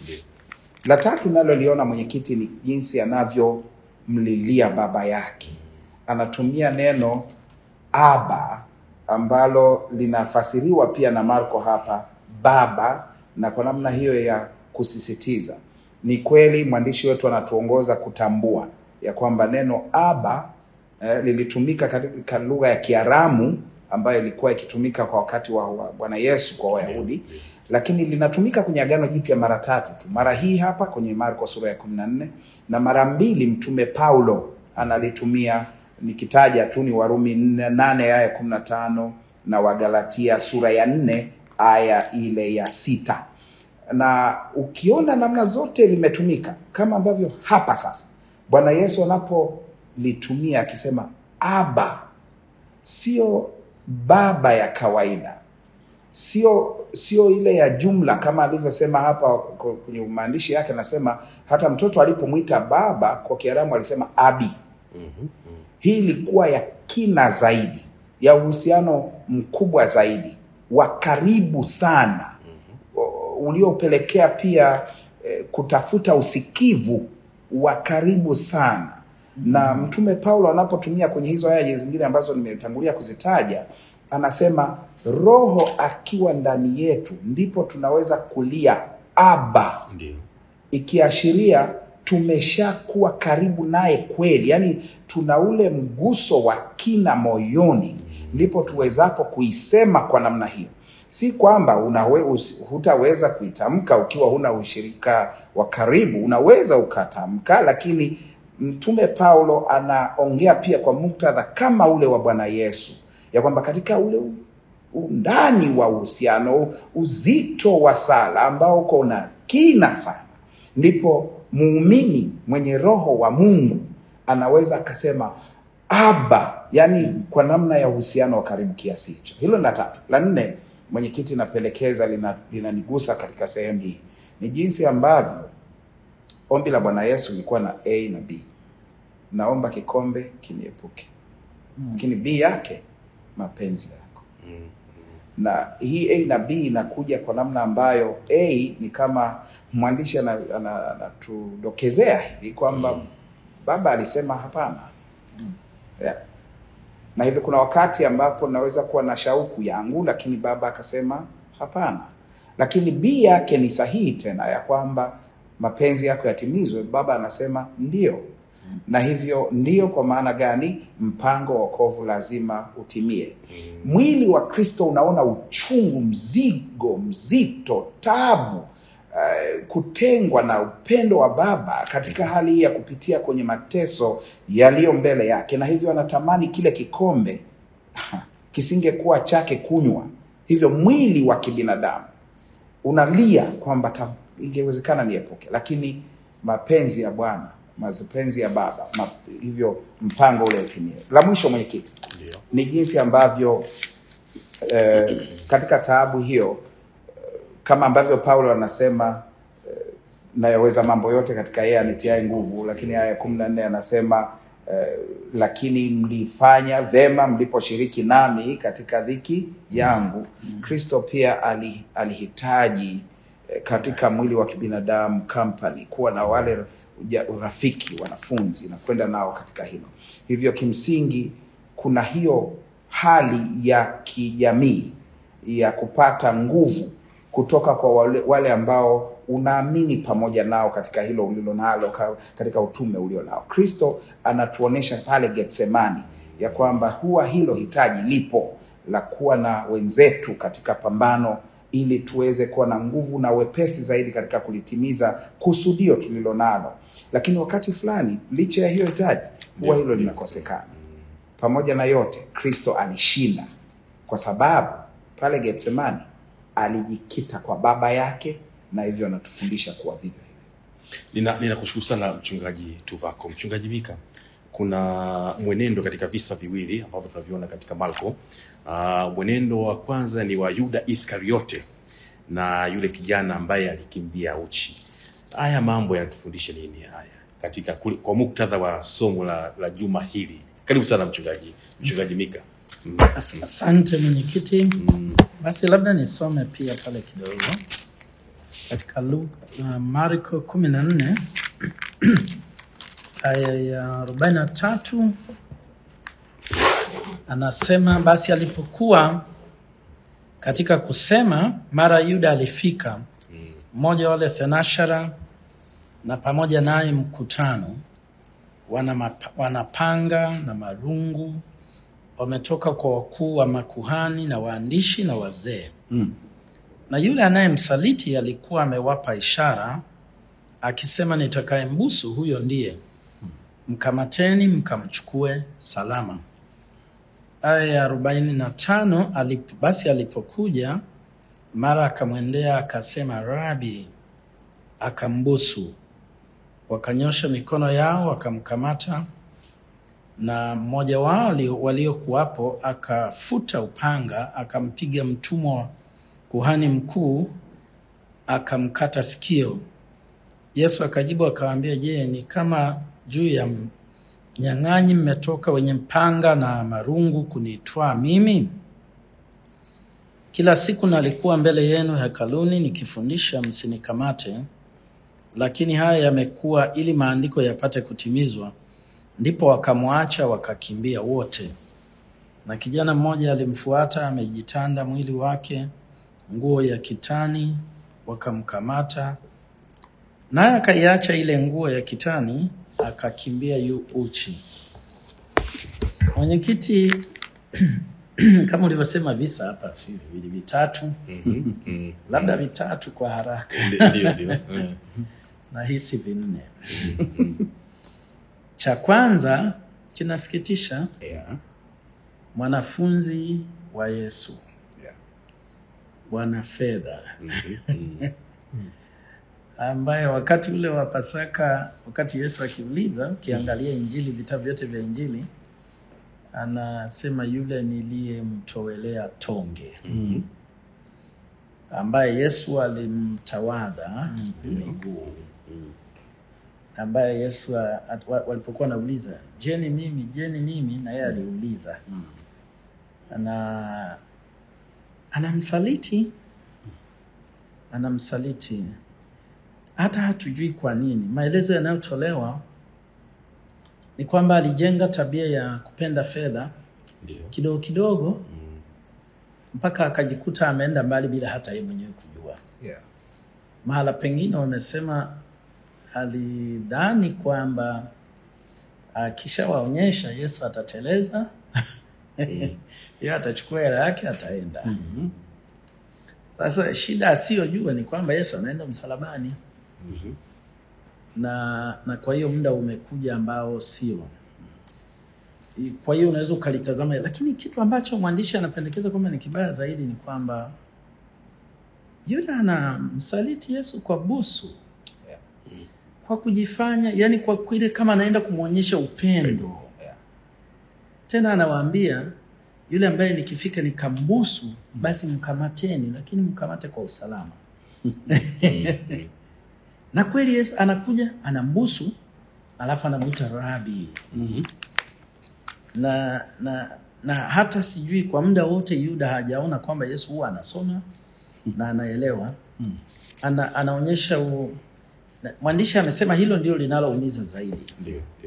la tatu naloliona mwenyekiti ni jinsi anavyomlilia baba yake anatumia neno aba ambalo linafasiriwa pia na Marko hapa baba, na kwa namna hiyo ya kusisitiza, ni kweli mwandishi wetu anatuongoza kutambua ya kwamba neno aba eh, lilitumika katika lugha ya Kiaramu ambayo ilikuwa ikitumika kwa wakati wa, wa Bwana Yesu kwa Wayahudi, lakini linatumika kwenye Agano Jipya mara tatu tu. Mara hii hapa kwenye Marko sura ya kumi na nne na mara mbili Mtume Paulo analitumia nikitaja tu ni Warumi nne- nane aya ya kumi na tano na Wagalatia sura ya nne aya ile ya sita na ukiona namna zote limetumika kama ambavyo hapa sasa Bwana Yesu anapolitumia akisema aba, sio baba ya kawaida, sio sio ile ya jumla kama alivyosema hapa k- kwenye maandishi yake, anasema hata mtoto alipomwita baba kwa Kiaramu alisema abi. Hii ilikuwa ya kina zaidi, ya uhusiano mkubwa zaidi, wa karibu sana, u- uliopelekea pia eh, kutafuta usikivu wa karibu sana. Na Mtume Paulo anapotumia kwenye hizo aya zingine ambazo nimetangulia kuzitaja, anasema Roho akiwa ndani yetu ndipo tunaweza kulia Aba, Ndio. ikiashiria tumeshakuwa karibu naye kweli, yaani tuna ule mguso wa kina moyoni, ndipo tuwezapo kuisema kwa namna hiyo. Si kwamba unawe, usi- hutaweza kuitamka ukiwa huna ushirika wa karibu, unaweza ukatamka, lakini Mtume Paulo anaongea pia kwa muktadha kama ule wa Bwana Yesu, ya kwamba katika ule undani wa uhusiano, uzito wa sala ambao uko na kina sana, ndipo muumini mwenye roho wa Mungu anaweza akasema aba, yani kwa namna ya uhusiano wa karibu kiasi hicho. Hilo ni la tatu. La nne, mwenyekiti, napendekeza lina- linanigusa katika sehemu hii ni jinsi ambavyo ombi la Bwana Yesu lilikuwa na A na B. Naomba kikombe kiniepuke, lakini B yake mapenzi yako na hii A na B inakuja kwa namna ambayo A ni kama mwandishi ana- ana- anatudokezea hivi kwamba baba alisema hapana. Yeah. Na hivyo kuna wakati ambapo naweza kuwa na shauku yangu, lakini baba akasema hapana. Lakini B yake ni sahihi tena ya kwamba mapenzi yako yatimizwe, baba anasema ndio. Na hivyo ndio kwa maana gani? Mpango wa wokovu lazima utimie. Mwili wa Kristo unaona uchungu, mzigo mzito, tabu, eh, kutengwa na upendo wa Baba katika hali hii ya kupitia kwenye mateso yaliyo mbele yake, na hivyo anatamani kile kikombe kisingekuwa chake kunywa. Hivyo mwili wa kibinadamu unalia kwamba ta- ingewezekana niepuke, lakini mapenzi ya Bwana, mapenzi ya Baba, ma, hivyo mpango ule utimie. La mwisho, mwenyekiti, Ndio. ni jinsi ambavyo eh, katika taabu hiyo eh, kama ambavyo Paulo anasema eh, nayaweza mambo yote katika yeye anitiaye nguvu, lakini aya ya kumi na nne anasema eh, lakini mlifanya vema mliposhiriki nami katika dhiki yangu. Kristo pia ali, alihitaji eh, katika mwili wa kibinadamu company, kuwa na wale uja- urafiki wanafunzi na kwenda nao katika hilo. Hivyo kimsingi kuna hiyo hali ya kijamii ya kupata nguvu kutoka kwa wale, wale ambao unaamini pamoja nao katika hilo ulilo nalo ka- katika utume ulio nao. Kristo anatuonesha pale Getsemani ya kwamba huwa hilo hitaji lipo la kuwa na wenzetu katika pambano ili tuweze kuwa na nguvu na wepesi zaidi katika kulitimiza kusudio tulilo nalo. Lakini wakati fulani, licha ya hiyo hitaji, huwa hilo linakosekana. Pamoja na yote, Kristo alishinda kwa sababu pale Getsemani alijikita kwa Baba yake, na hivyo anatufundisha kuwa vivyo hivyo. Nina ninakushukuru sana mchungaji Tuvako. Mchungaji Mika, kuna mwenendo katika visa viwili ambavyo tunaviona katika Marko. Uh, mwenendo wa kwanza ni wa Yuda Iskariote na yule kijana ambaye alikimbia uchi. Haya mambo yanatufundisha nini haya katika kuli- kwa muktadha wa somo la, la juma hili? Karibu sana mchungaji mchungaji Mika. Mm. As- Asante mwenyekiti. Basi labda nisome pia pale kidogo katika Luka, uh, Marko kumi na nne aya ya arobaini na tatu anasema, basi alipokuwa katika kusema, mara Yuda alifika, mmoja wa wale thenashara, na pamoja naye mkutano, wana mapa- wanapanga na marungu wametoka kwa wakuu wa makuhani na waandishi na wazee. Na yule anayemsaliti alikuwa amewapa ishara akisema, nitakayembusu huyo ndiye, mkamateni mkamchukue salama. Aya ya arobaini na tano alip, basi alipokuja mara akamwendea akasema, Rabi, akambusu. Wakanyosha mikono yao wakamkamata na mmoja wao ali- waliokuwapo akafuta upanga akampiga mtumwa wa kuhani mkuu akamkata sikio. Yesu akajibu akawaambia, je, ni kama juu ya mnyang'anyi mmetoka wenye mpanga na marungu kunitwaa mimi? Kila siku nalikuwa mbele yenu hekaluni nikifundisha, msinikamate. Lakini haya yamekuwa ili maandiko yapate kutimizwa. Ndipo wakamwacha wakakimbia wote. Na kijana mmoja alimfuata amejitanda mwili wake nguo ya kitani, wakamkamata naye akaiacha ile nguo ya kitani akakimbia yu uchi. Mwenyekiti, kama ulivyosema visa hapa si viwili vitatu, labda vitatu kwa haraka, Ndi- Ndio, ndio. Eh. nahisi vinne. Cha kwanza kinasikitisha, Yeah. mwanafunzi wa Yesu Yeah. bwana fedha Mhm. ambaye wakati ule wa Pasaka, wakati Yesu akiuliza, ukiangalia Injili, vitabu vyote vya Injili, anasema yule niliyemtowelea tonge, ambaye Yesu alimtawadha miguu, ambaye Yesu a- at- wa- walipokuwa wanauliza je, ni mimi, je, ni mimi, na yeye aliuliza ana anamsaliti anamsaliti hata hatujui kwa nini. Maelezo yanayotolewa ni kwamba alijenga tabia ya kupenda fedha Ndio. kidogo kidogo mpaka akajikuta ameenda mbali bila hata yeye mwenyewe kujua. Yeah. Mahala pengine wamesema alidhani kwamba akishawaonyesha Yesu atateleza, yeye atachukua hela yake ataenda. Sasa shida asiyojua ni kwamba Yesu anaenda msalabani na na kwa hiyo muda umekuja ambao sio. I- Kwa hiyo unaweza ukalitazama, lakini kitu ambacho mwandishi anapendekeza kwamba ni kibaya zaidi ni kwamba yule anamsaliti Yesu kwa busu, Yeah. kwa kujifanya, yani kwa kile kama anaenda kumwonyesha upendo. Yeah. Tena anawaambia yule ambaye nikifika nikambusu, basi mkamateni, lakini mkamate kwa usalama. na kweli Yesu anakuja anambusu, alafu anamwita rabi na na na hata sijui kwa muda wote Yuda hajaona kwamba Yesu huwa anasoma na anaelewa ana, anaonyesha u, na- mwandishi amesema hilo ndio linaloumiza zaidi. Ndio, ndio.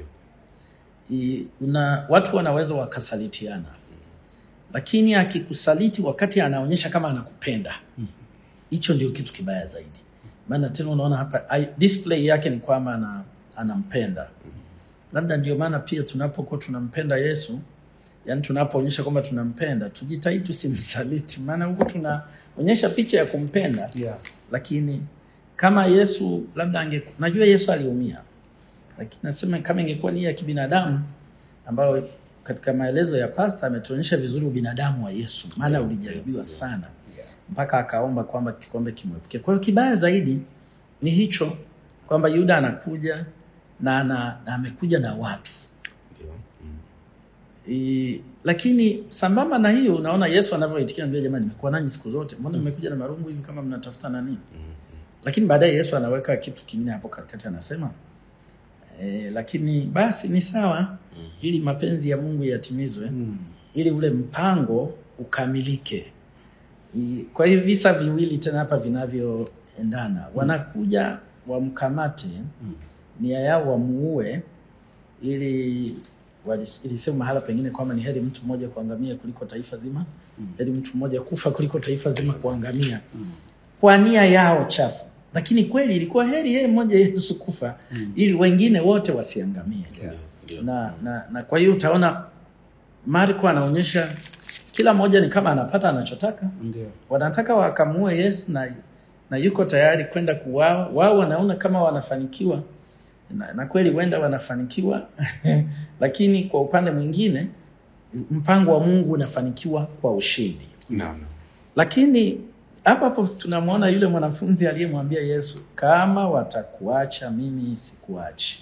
I, una, watu wanaweza wakasalitiana, lakini akikusaliti wakati anaonyesha kama anakupenda, hicho ndio kitu kibaya zaidi. Maana tena unaona hapa ai- display yake ni kwamba ana, anampenda. Labda ndio maana pia tunapokuwa tunampenda Yesu, yani tunapoonyesha kwamba tunampenda, tujitahidi tusimsaliti, maana huku tunaonyesha picha ya kumpenda Yeah. lakini kama Yesu labda ange, najua Yesu aliumia, lakini nasema kama ingekuwa ni ya kibinadamu ambayo katika maelezo ya pasta ametuonyesha vizuri ubinadamu wa Yesu, maana ulijaribiwa sana mpaka akaomba kwamba kikombe kimwepuke. Kwa hiyo kibaya zaidi ni hicho kwamba Yuda anakuja na, na, na amekuja na watu Ndio. Mm. I, lakini sambamba na hiyo unaona Yesu anavyoitikia ndio, jamani, nimekuwa nanyi siku zote, mbona mmekuja na marungu hivi kama mnatafuta nani? Lakini baadaye Yesu anaweka kitu kingine hapo katikati, anasema e, lakini basi ni sawa, ili mapenzi ya Mungu yatimizwe, ili ule mpango ukamilike. I, kwa hiyo visa viwili tena hapa vinavyoendana, wanakuja wamkamate, nia yao wamuue ili walis- ilisema mahala pengine kwamba ni heri mtu mmoja kuangamia kuliko taifa zima, heri mtu mmoja kufa kuliko taifa zima kuangamia, kwa nia yao chafu. Lakini kweli ilikuwa heri yeye mmoja Yesu kufa ili wengine wote wasiangamie. Yeah. Ndio. Na, na, na kwa hiyo utaona Marko anaonyesha kila mmoja ni kama anapata anachotaka Ndio. wanataka wakamue Yesu na, na yuko tayari kwenda kuuawa. Wao wanaona kama wanafanikiwa na, na kweli huenda wanafanikiwa lakini kwa upande mwingine mpango wa Mungu unafanikiwa kwa ushindi. Naam. Lakini hapa hapo tunamwona yule mwanafunzi aliyemwambia Yesu, kama watakuacha mimi sikuachi.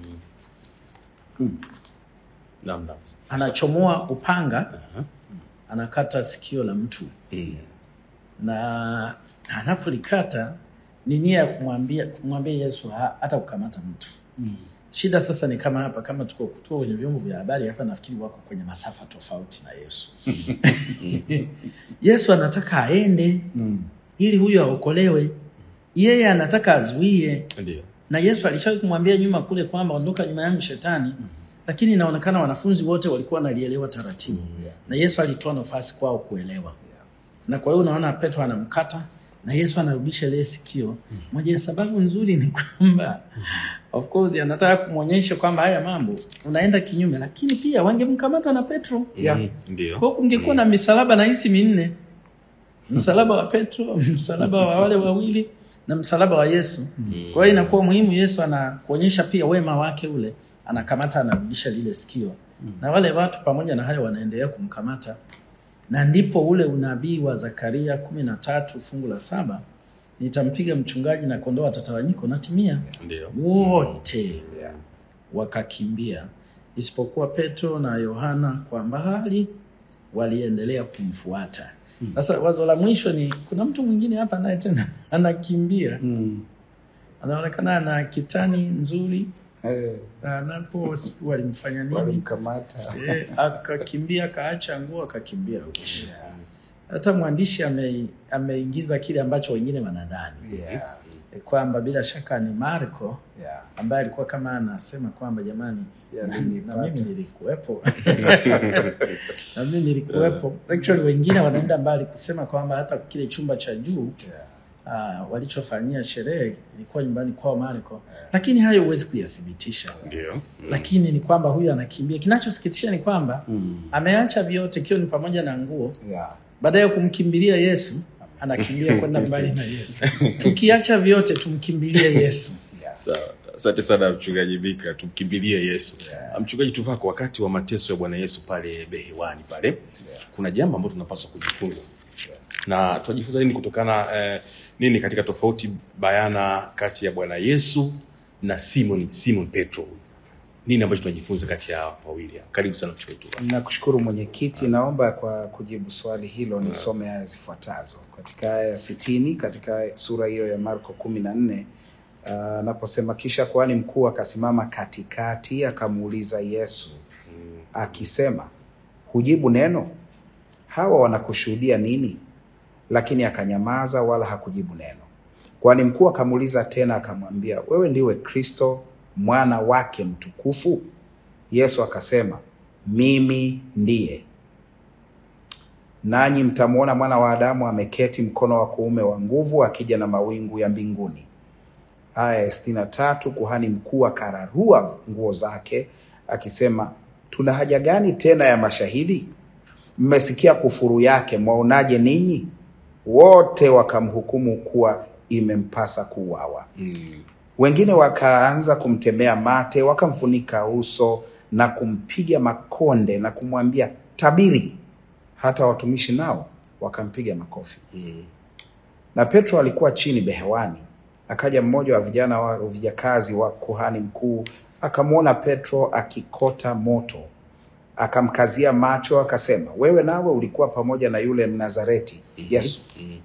Naam, naam. Anachomoa upanga, anakata sikio la mtu Mm. na anapolikata ni nia ya kumwambia kumwambia Yesu ha- hata kukamata mtu. Shida sasa ni kama hapa, kama tuko tuko kwenye vyombo vya habari hapa, nafikiri wako kwenye masafa tofauti na Yesu. Yesu anataka aende ili huyo aokolewe, yeye anataka azuie. Ndio. Na Yesu alishawahi kumwambia nyuma kule kwamba ondoka nyuma yangu shetani, lakini inaonekana wanafunzi wote walikuwa wanalielewa taratibu, na Yesu alitoa nafasi kwao kuelewa na kwa hiyo unaona Petro anamkata na Yesu anarudisha lile sikio. Moja ya sababu nzuri ni kwamba of course anataka kumwonyesha kwamba haya mambo unaenda kinyume, lakini pia wangemkamata na Petro. Yeah. Mhm, Ndio. Kwa hiyo kungekuwa na misalaba na hisi minne, msalaba wa Petro, msalaba wa wale wawili na msalaba wa Yesu. Kwa hiyo inakuwa muhimu, Yesu anakuonyesha pia wema wake ule, anakamata anarudisha lile sikio, na wale watu pamoja na hayo wanaendelea kumkamata, na ndipo ule unabii wa Zakaria kumi na tatu fungu la saba nitampiga mchungaji na kondoo watatawanyika unatimia. Ndio. Wote Yeah. wakakimbia isipokuwa Petro na Yohana kwa mbali waliendelea kumfuata. Sasa wazo la mwisho ni kuna mtu mwingine hapa naye tena anakimbia, Mm. anaonekana ana kitani nzuri, Eh, anapo sijui walimfanya nini walimkamata. eh, akakimbia akaacha nguo akakimbia uchi. Hata mwandishi ame, ameingiza kile ambacho wengine wanadhani Yeah. eh, kwamba bila shaka ni Marko Yeah. ambaye alikuwa kama anasema kwamba jamani, Ya, na, nilipata. na mimi nilikuwepo na mimi nilikuwepo. Actually wengine wanaenda mbali kusema kwamba hata kile chumba cha juu Yeah. uh, walichofanyia sherehe ilikuwa nyumbani kwao Marko, lakini hayo huwezi kuyathibitisha. Ndio. Lakini ni kwamba huyu anakimbia. Kinachosikitisha ni kwamba Mm. ameacha vyote, ikiwa ni pamoja na nguo, Yeah. baadaye kumkimbilia Yesu anakimbia kwenda mbali na Yesu. Tukiacha vyote tumkimbilie Yesu. Yes. Sawa. Asante sana mchungaji Mika, tumkimbilie Yesu. Mchungaji Tuvako, wakati wa mateso ya Bwana Yesu pale behewani pale, kuna jambo ambalo tunapaswa kujifunza na tunajifunza nini kutokana eh, nini katika tofauti bayana kati ya Bwana Yesu na Simon Simon Petro huyu? Nini ambacho tunajifunza kati ya hao wawili? hao? Karibu sana mchungaji Tuvako. Nakushukuru mwenyekiti, naomba kwa kujibu swali hilo nisome aya zifuatazo katika aya ya sitini katika sura hiyo ya Marko kumi na nne anaposema kisha kuhani mkuu akasimama katikati akamuuliza Yesu akisema, hujibu neno? Hawa wanakushuhudia nini? Lakini akanyamaza wala hakujibu neno. Kwani mkuu akamuuliza tena akamwambia, wewe ndiwe Kristo mwana wake mtukufu? Yesu akasema, mimi ndiye. Nanyi mtamwona mwana wa Adamu ameketi mkono wa kuume wa nguvu, akija na mawingu ya mbinguni. Aya ya sitini na tatu kuhani mkuu akararua nguo zake akisema, tuna haja gani tena ya mashahidi? Mmesikia kufuru yake, mwaonaje ninyi? Wote wakamhukumu kuwa imempasa kuuawa. Wengine wakaanza kumtemea mate, wakamfunika uso na kumpiga makonde na kumwambia tabiri. Hata watumishi nao wakampiga makofi. Na Petro alikuwa chini behewani. Akaja mmoja wa vijana wa vijakazi wa kuhani mkuu, akamwona Petro akikota moto, akamkazia macho, akasema, wewe nawe ulikuwa pamoja na yule Mnazareti Yesu.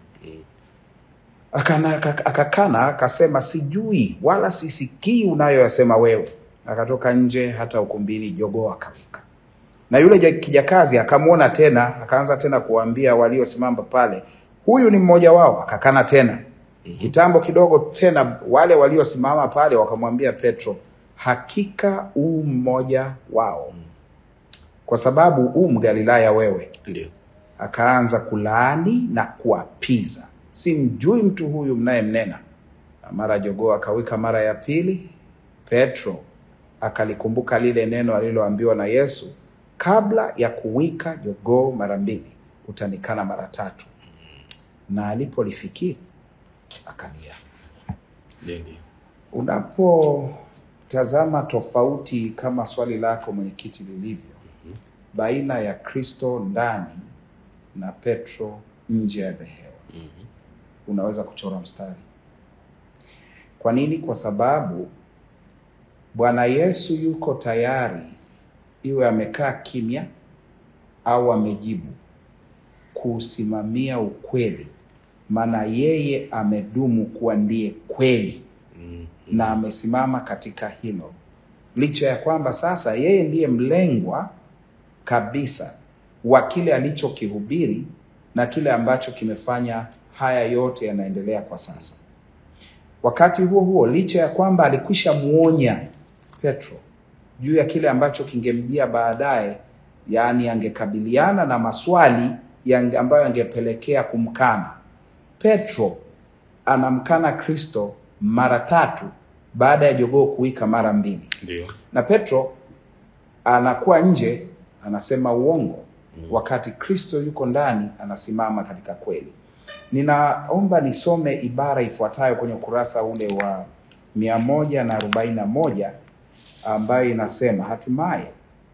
Akana- aka- Akakana akasema, sijui wala sisikii unayoyasema wewe. Akatoka nje hata ukumbini, jogoo akawika. Na yule ja- kijakazi akamwona tena, akaanza tena kuwaambia waliosimama pale, huyu ni mmoja wao. Akakana tena. Kitambo kidogo tena, wale waliosimama pale wakamwambia Petro, hakika u mmoja wao, kwa sababu u Mgalilaya wewe. Ndio. Akaanza kulaani na kuapiza, simjui mtu huyu mnayemnena. Na mara jogoo akawika mara ya pili. Petro akalikumbuka lile neno aliloambiwa na Yesu, kabla ya kuwika jogoo mara mbili utanikana mara tatu. Na alipolifikiri akalia. Ndio, ndio. Unapotazama tofauti kama swali lako mwenyekiti lilivyo, baina ya Kristo ndani na Petro nje ya behewa, unaweza kuchora mstari. Kwa nini? Kwa sababu Bwana Yesu yuko tayari, iwe amekaa kimya au amejibu, kuusimamia ukweli, maana yeye amedumu kuwa ndiye kweli na amesimama katika hilo, licha ya kwamba sasa yeye ndiye mlengwa kabisa wa kile alichokihubiri na kile ambacho kimefanya haya yote yanaendelea kwa sasa. Wakati huo huo, licha ya kwamba alikwisha muonya Petro juu ya kile ambacho kingemjia baadaye, yaani angekabiliana na maswali yang- ambayo yangepelekea kumkana. Petro anamkana Kristo mara tatu baada ya jogoo kuwika mara mbili, Ndio. na Petro anakuwa nje anasema uongo, wakati Kristo yuko ndani anasimama katika kweli. Ninaomba nisome ibara ifuatayo kwenye ukurasa ule wa mia moja na arobaini na moja ambayo inasema hatimaye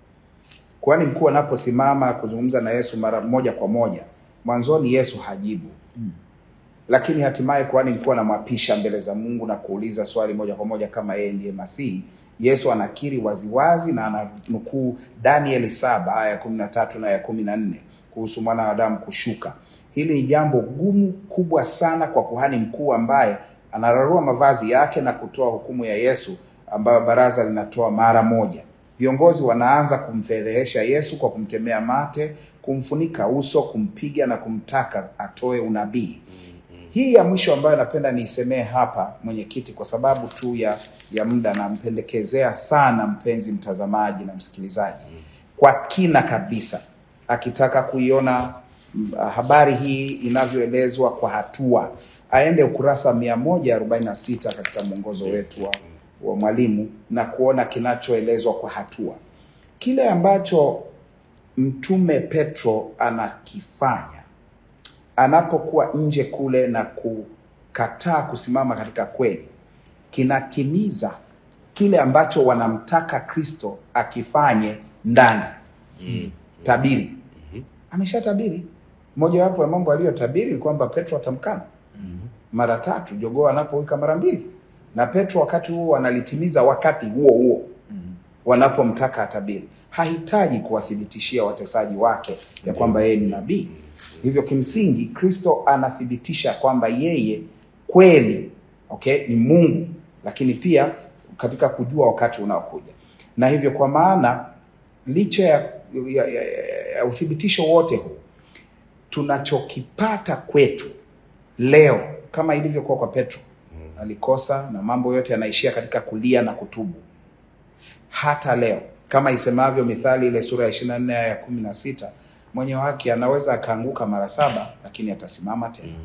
kwani mkuu anaposimama kuzungumza na Yesu mara moja kwa moja, mwanzoni Yesu hajibu lakini hatimaye kuhani mkuu anamwapisha mbele za Mungu na kuuliza swali moja kwa moja kama yeye ndiye Masihi. Yesu anakiri waziwazi na ananukuu Danieli saba aya ya kumi na tatu na ya kumi na nne kuhusu mwana wa Adamu kushuka. Hili ni jambo gumu kubwa sana kwa kuhani mkuu ambaye anararua mavazi yake na kutoa hukumu ya Yesu ambayo baraza linatoa mara moja. Viongozi wanaanza kumfedhehesha Yesu kwa kumtemea mate, kumfunika uso, kumpiga na kumtaka atoe unabii. Hii ya mwisho ambayo napenda niisemee hapa mwenyekiti, kwa sababu tu ya ya muda, nampendekezea sana mpenzi mtazamaji na msikilizaji kwa kina kabisa, akitaka kuiona mm, habari hii inavyoelezwa kwa hatua, aende ukurasa 146 katika mwongozo wetu wa, wa mwalimu na kuona kinachoelezwa kwa hatua, kile ambacho mtume Petro anakifanya anapokuwa nje kule na kukataa kusimama katika kweli, kinatimiza kile ambacho wanamtaka Kristo akifanye ndani. Tabiri, ameshatabiri. Mojawapo ya mambo aliyotabiri ni kwamba Petro atamkana mara tatu, jogoo anapowika mara mbili, na Petro wakati huo analitimiza wakati huo huo wanapomtaka atabiri. Hahitaji kuwathibitishia watesaji wake ya kwamba yeye ni nabii. Hivyo kimsingi Kristo anathibitisha kwamba yeye kweli okay, ni Mungu, lakini pia katika kujua wakati unaokuja, na hivyo kwa maana licha ya, ya, ya, ya uthibitisho wote huu tunachokipata kwetu leo kama ilivyokuwa kwa Petro, alikosa na mambo yote yanaishia katika kulia na kutubu. Hata leo kama isemavyo Mithali ile sura ya 24 aya ya 16, mwenye haki anaweza akaanguka mara saba, lakini atasimama tena.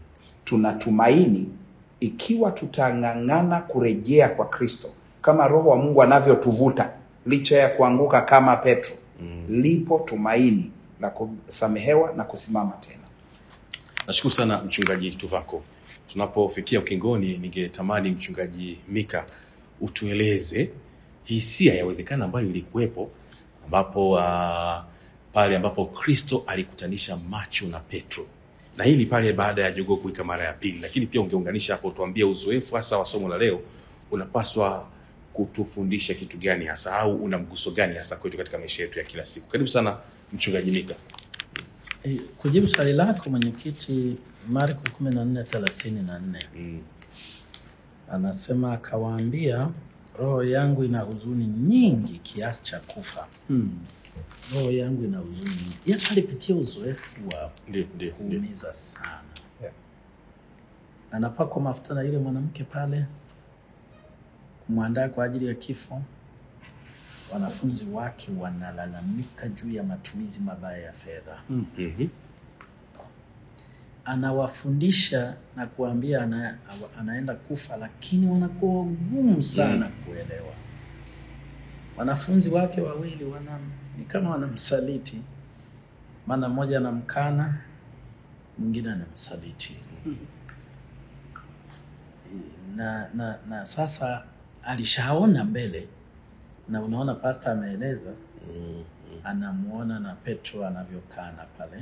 Tunatumaini ikiwa tutang'ang'ana kurejea kwa Kristo kama Roho wa Mungu anavyotuvuta licha ya kuanguka kama Petro, lipo tumaini la kusamehewa na kusimama tena. Nashukuru sana mchungaji Tuvako. Tunapofikia ukingoni, ningetamani mchungaji Mika utueleze hisia yawezekana ambayo ilikuwepo ambapo uh, pale ambapo Kristo alikutanisha macho na Petro, na hili pale baada ya jogoo kuwika mara ya pili, lakini pia ungeunganisha hapo, tuambie uzoefu hasa wa somo la leo unapaswa kutufundisha kitu gani hasa, au una mguso gani hasa kwetu katika maisha yetu ya kila siku. Karibu sana mchungaji Mika. Eh, Kujibu swali lako mwenyekiti, Marko 14:34 Mm. anasema akawaambia, roho yangu ina huzuni nyingi kiasi cha kufa. Roho yangu ina huzuni nyingi. Yesu alipitia uzoefu wa Ndio, ndio, ndio. kuumiza sana, Yeah. anapakwa mafuta na yule mwanamke pale kumwandaa kwa ajili ya kifo. Wanafunzi wake wanalalamika juu ya matumizi mabaya ya fedha. Mhm. anawafundisha na kuambia ana, anaenda kufa, lakini wanakuwa wagumu sana kuelewa. Wanafunzi wake wawili wana ni kama wanamsaliti, maana mmoja anamkana, mwingine anamsaliti na, na, na sasa alishaona mbele, na unaona pasta ameeleza, Mm. anamuona na Petro anavyokana pale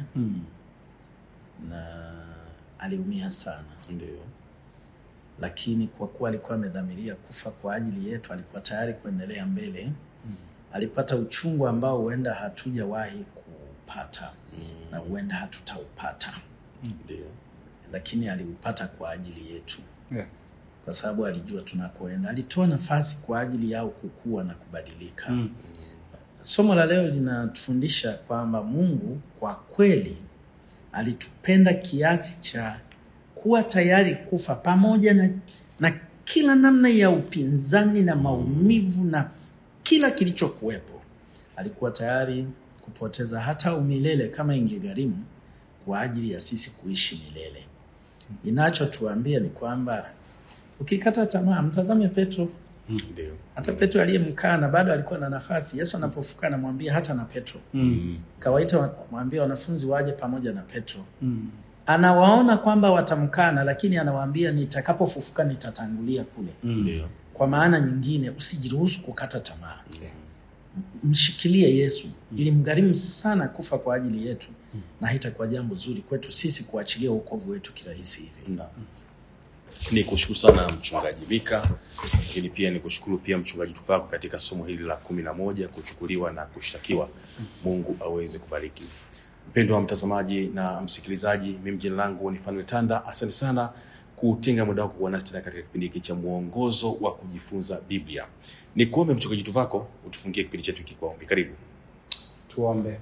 na aliumia sana, Ndio. lakini kwa kuwa alikuwa amedhamiria kufa kwa ajili yetu, alikuwa tayari kuendelea mbele. Alipata uchungu ambao huenda hatujawahi kupata na huenda hatutaupata, Ndio. lakini aliupata kwa ajili yetu, Yeah. kwa sababu alijua tunakoenda. Alitoa nafasi kwa ajili yao kukua na kubadilika. Somo la leo linatufundisha kwamba Mungu kwa kweli alitupenda kiasi cha kuwa tayari kufa pamoja na, na kila namna ya upinzani na maumivu na kila kilichokuwepo. Alikuwa tayari kupoteza hata umilele kama ingegharimu kwa ajili ya sisi kuishi milele. Inachotuambia ni kwamba ukikata tamaa, mtazame Petro. Ndio. Hata Petro aliyemkana bado alikuwa na nafasi. Yesu anapofuka anamwambia hata na Petro kawaita, mwambia wanafunzi waje pamoja na Petro. Anawaona kwamba watamkana, lakini anawaambia nitakapofufuka nitatangulia kule. Ndio. Kwa maana nyingine, usijiruhusu kukata tamaa. Mshikilie Yesu, ili mgharimu sana kufa kwa ajili yetu, na haitakuwa jambo zuri kwetu sisi kuachilia wokovu wetu kirahisi hivi. Ni kushukuru sana mchungaji Mika, lakini pia ni kushukuru pia mchungaji Tuvako katika somo hili la kumi na moja kuchukuliwa na kushtakiwa. Mungu aweze kubariki. Mpendwa wa mtazamaji na msikilizaji, mimi jina langu ni Fanuel Tanda. Asante sana kutenga muda wako kuwa nasi tena katika kipindi hiki cha mwongozo wa kujifunza Biblia. Ni kuombe mchungaji Tuvako utufungie kipindi chetu hiki kwa ombi. Karibu. Tuombe.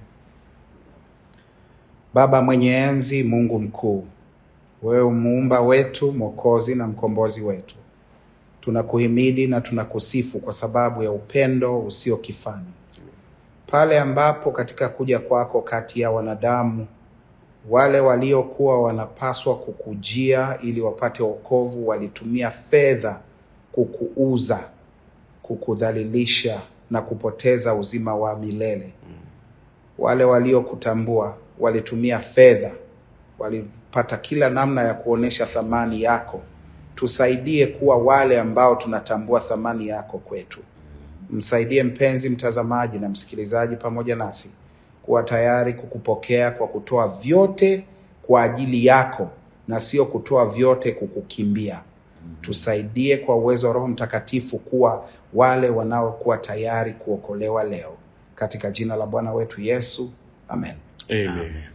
Baba mwenye enzi, Mungu mkuu, wewe muumba wetu, mwokozi na mkombozi wetu, tunakuhimidi na tunakusifu kwa sababu ya upendo usio kifani. Pale ambapo katika kuja kwako kati ya wanadamu wale waliokuwa wanapaswa kukujia ili wapate wokovu walitumia fedha kukuuza, kukudhalilisha na kupoteza uzima wa milele wale waliokutambua walitumia fedha, walipata kila namna ya kuonesha thamani yako. Tusaidie kuwa wale ambao tunatambua thamani yako kwetu. Msaidie mpenzi mtazamaji na msikilizaji pamoja nasi kuwa tayari kukupokea kwa kutoa vyote kwa ajili yako na sio kutoa vyote kukukimbia. Tusaidie kwa uwezo wa Roho Mtakatifu kuwa wale wanaokuwa tayari kuokolewa leo, katika jina la Bwana wetu Yesu, amen. Amen.